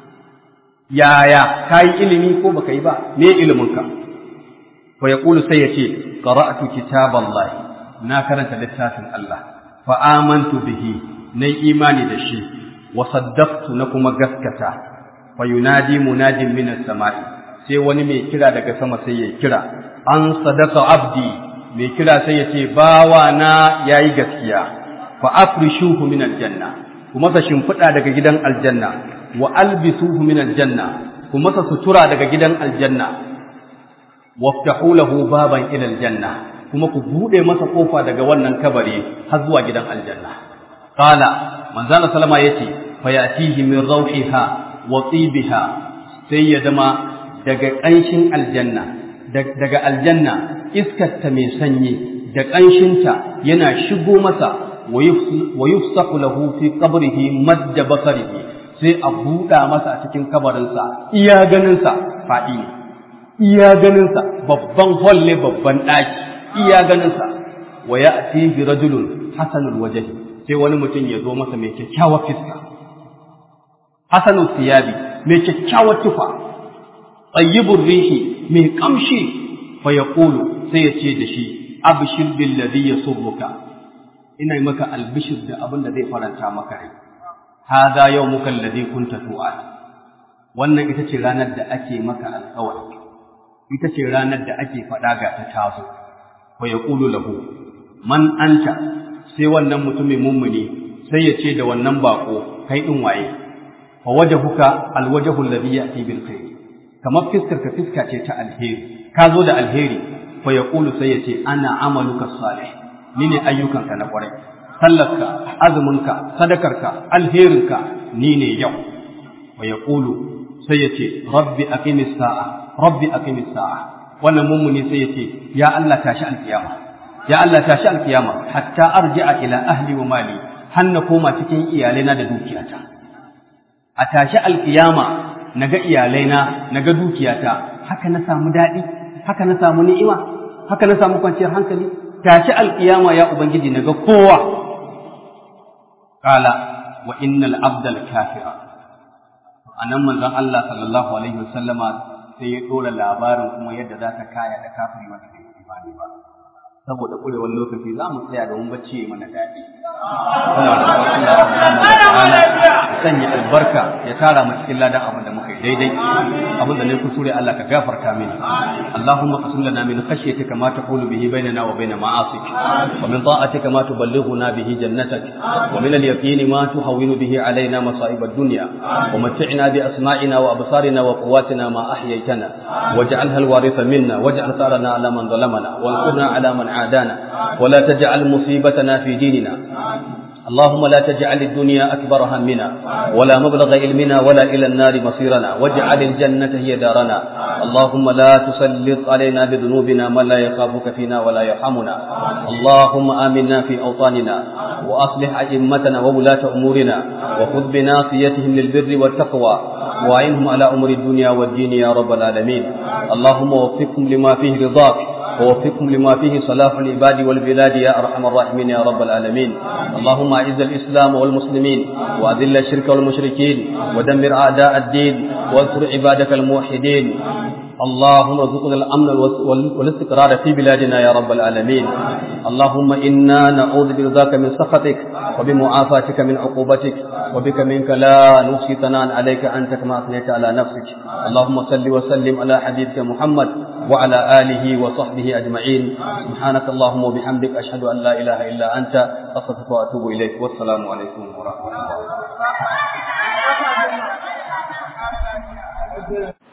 yaya ka yi ilimi ko baka yi ba me iliminka fa yaqulu sai yace qara'tu kitaballahi na karanta littafin Allah fa amantu bihi nayi imani da shi wa saddaqtu na kuma gaskata fa yunadi munadin minas sama'i sai wani mai kira daga sama sai ya kira an sadaka abdi mai kira sai ya ce bawa na yayi gaskiya fa afrishuhu min aljanna kuma sa shimfiɗa daga gidan aljanna wa albisuhu min aljanna kuma sa sutura daga gidan aljanna waftahu lahu baban ila aljanna kuma ku bude masa kofa daga wannan kabari har zuwa gidan aljanna qala manzala sallama yace fayatihi min rawhiha wa tibiha sai ya zama daga ƙanshin aljanna daga aljanna iskarta mai sanyi da ƙanshinta yana shigo masa wa yufsahu lahu fi qabrihi madda basarihi sai a buɗa masa a cikin kabarinsa iya ganinsa faɗi ne iya ganinsa babban hall ne babban ɗaki iya ganinsa wa ya'tihi rajulun hasanul wajhi sai wani mutum ya zo masa mai kyakkyawar fiska hasanul siyabi mai kyakkyawar tufa tayyibur rihi mai kamshi fa yaqulu sai ya ce da shi abshir bil ladhi yasurruka ina yi maka albishir da abin da zai faranta maka rai hadha yawmuka alladhi kunta tu'ad wannan ita ce ranar da ake maka alƙawari ita ce ranar da ake faɗa ga ta tazo fa yaqulu lahu man anta sai wannan mutumin mummuni sai ya ce da wannan bako kai din waye fa wajhuka alwajhu alladhi ya'ti bil khair kamar fiskar ka fiska ce ta alheri ka zo da alheri fa yaqulu sai ya ce ana amaluka salih ni ne ayyukanka na kwarai sallarka azuminka sadakarka alherinka ni ne yau wa yaqulu sai ya ce rabbi aqimis sa'a rabbi aqimis sa'a wannan mummuni sai ya ce ya Allah tashi alkiyama ya Allah tashi alkiyama hatta arji'a ila ahli wa mali hanna koma cikin iyalaina da dukiyata a tashi alkiyama naga iyalaina naga dukiyata haka na samu daɗi haka na samu ni'ima haka na samu kwanciyar hankali tashi alkiyama ya ubangiji naga kowa qala wa innal abdal kafira anan manzon Allah sallallahu alaihi wasallama sai ya dora labarin kuma yadda za ta kaya da kafiri wanda bai imani ba saboda kurewar lokaci za mu tsaya domin bacci mana daɗi sanya albarka ya tara mu cikin ladan abin da muka yi daidai abin da ne kusure Allah ka gafarta mini Allahumma qasim lana min khashyatika ma taqulu bihi bainana wa bain ma'asik wa min ta'atika ma tuballighuna bihi jannatak wa min al-yaqini ma tuhawwinu bihi alaina masa'ib ad-dunya wa mat'ina bi asma'ina wa absarina wa quwwatina ma ahyaytana waj'alha al-waritha minna waj'al tharana ala man zalamana wansurna ala man عادانا ولا تجعل مصيبتنا في ديننا اللهم لا تجعل الدنيا أكبر همنا ولا مبلغ علمنا ولا إلى النار مصيرنا واجعل الجنة هي دارنا اللهم لا تسلط علينا بذنوبنا من لا يخافك فينا ولا يرحمنا اللهم آمنا في أوطاننا وأصلح أئمتنا وولاة أمورنا وخذ بناصيتهم للبر والتقوى وأعنهم على أمر الدنيا والدين يا رب العالمين اللهم وفقهم لما فيه رضاك ووفقهم لما فيه صلاح العباد والبلاد يا ارحم الراحمين يا رب العالمين اللهم اعز الاسلام والمسلمين واذل الشرك والمشركين ودمر اعداء الدين وانصر عبادك الموحدين اللهم ارزقنا الامن والاستقرار في بلادنا يا رب العالمين اللهم انا نعوذ برضاك من سخطك وبمعافاتك من عقوبتك وبك منك لا نحصي ثناء عليك انت كما اثنيت على نفسك اللهم صل وسلم على حبيبك محمد وعلى اله وصحبه اجمعين سبحانك اللهم وبحمدك اشهد ان لا اله الا انت استغفرك واتوب اليك والسلام عليكم ورحمه الله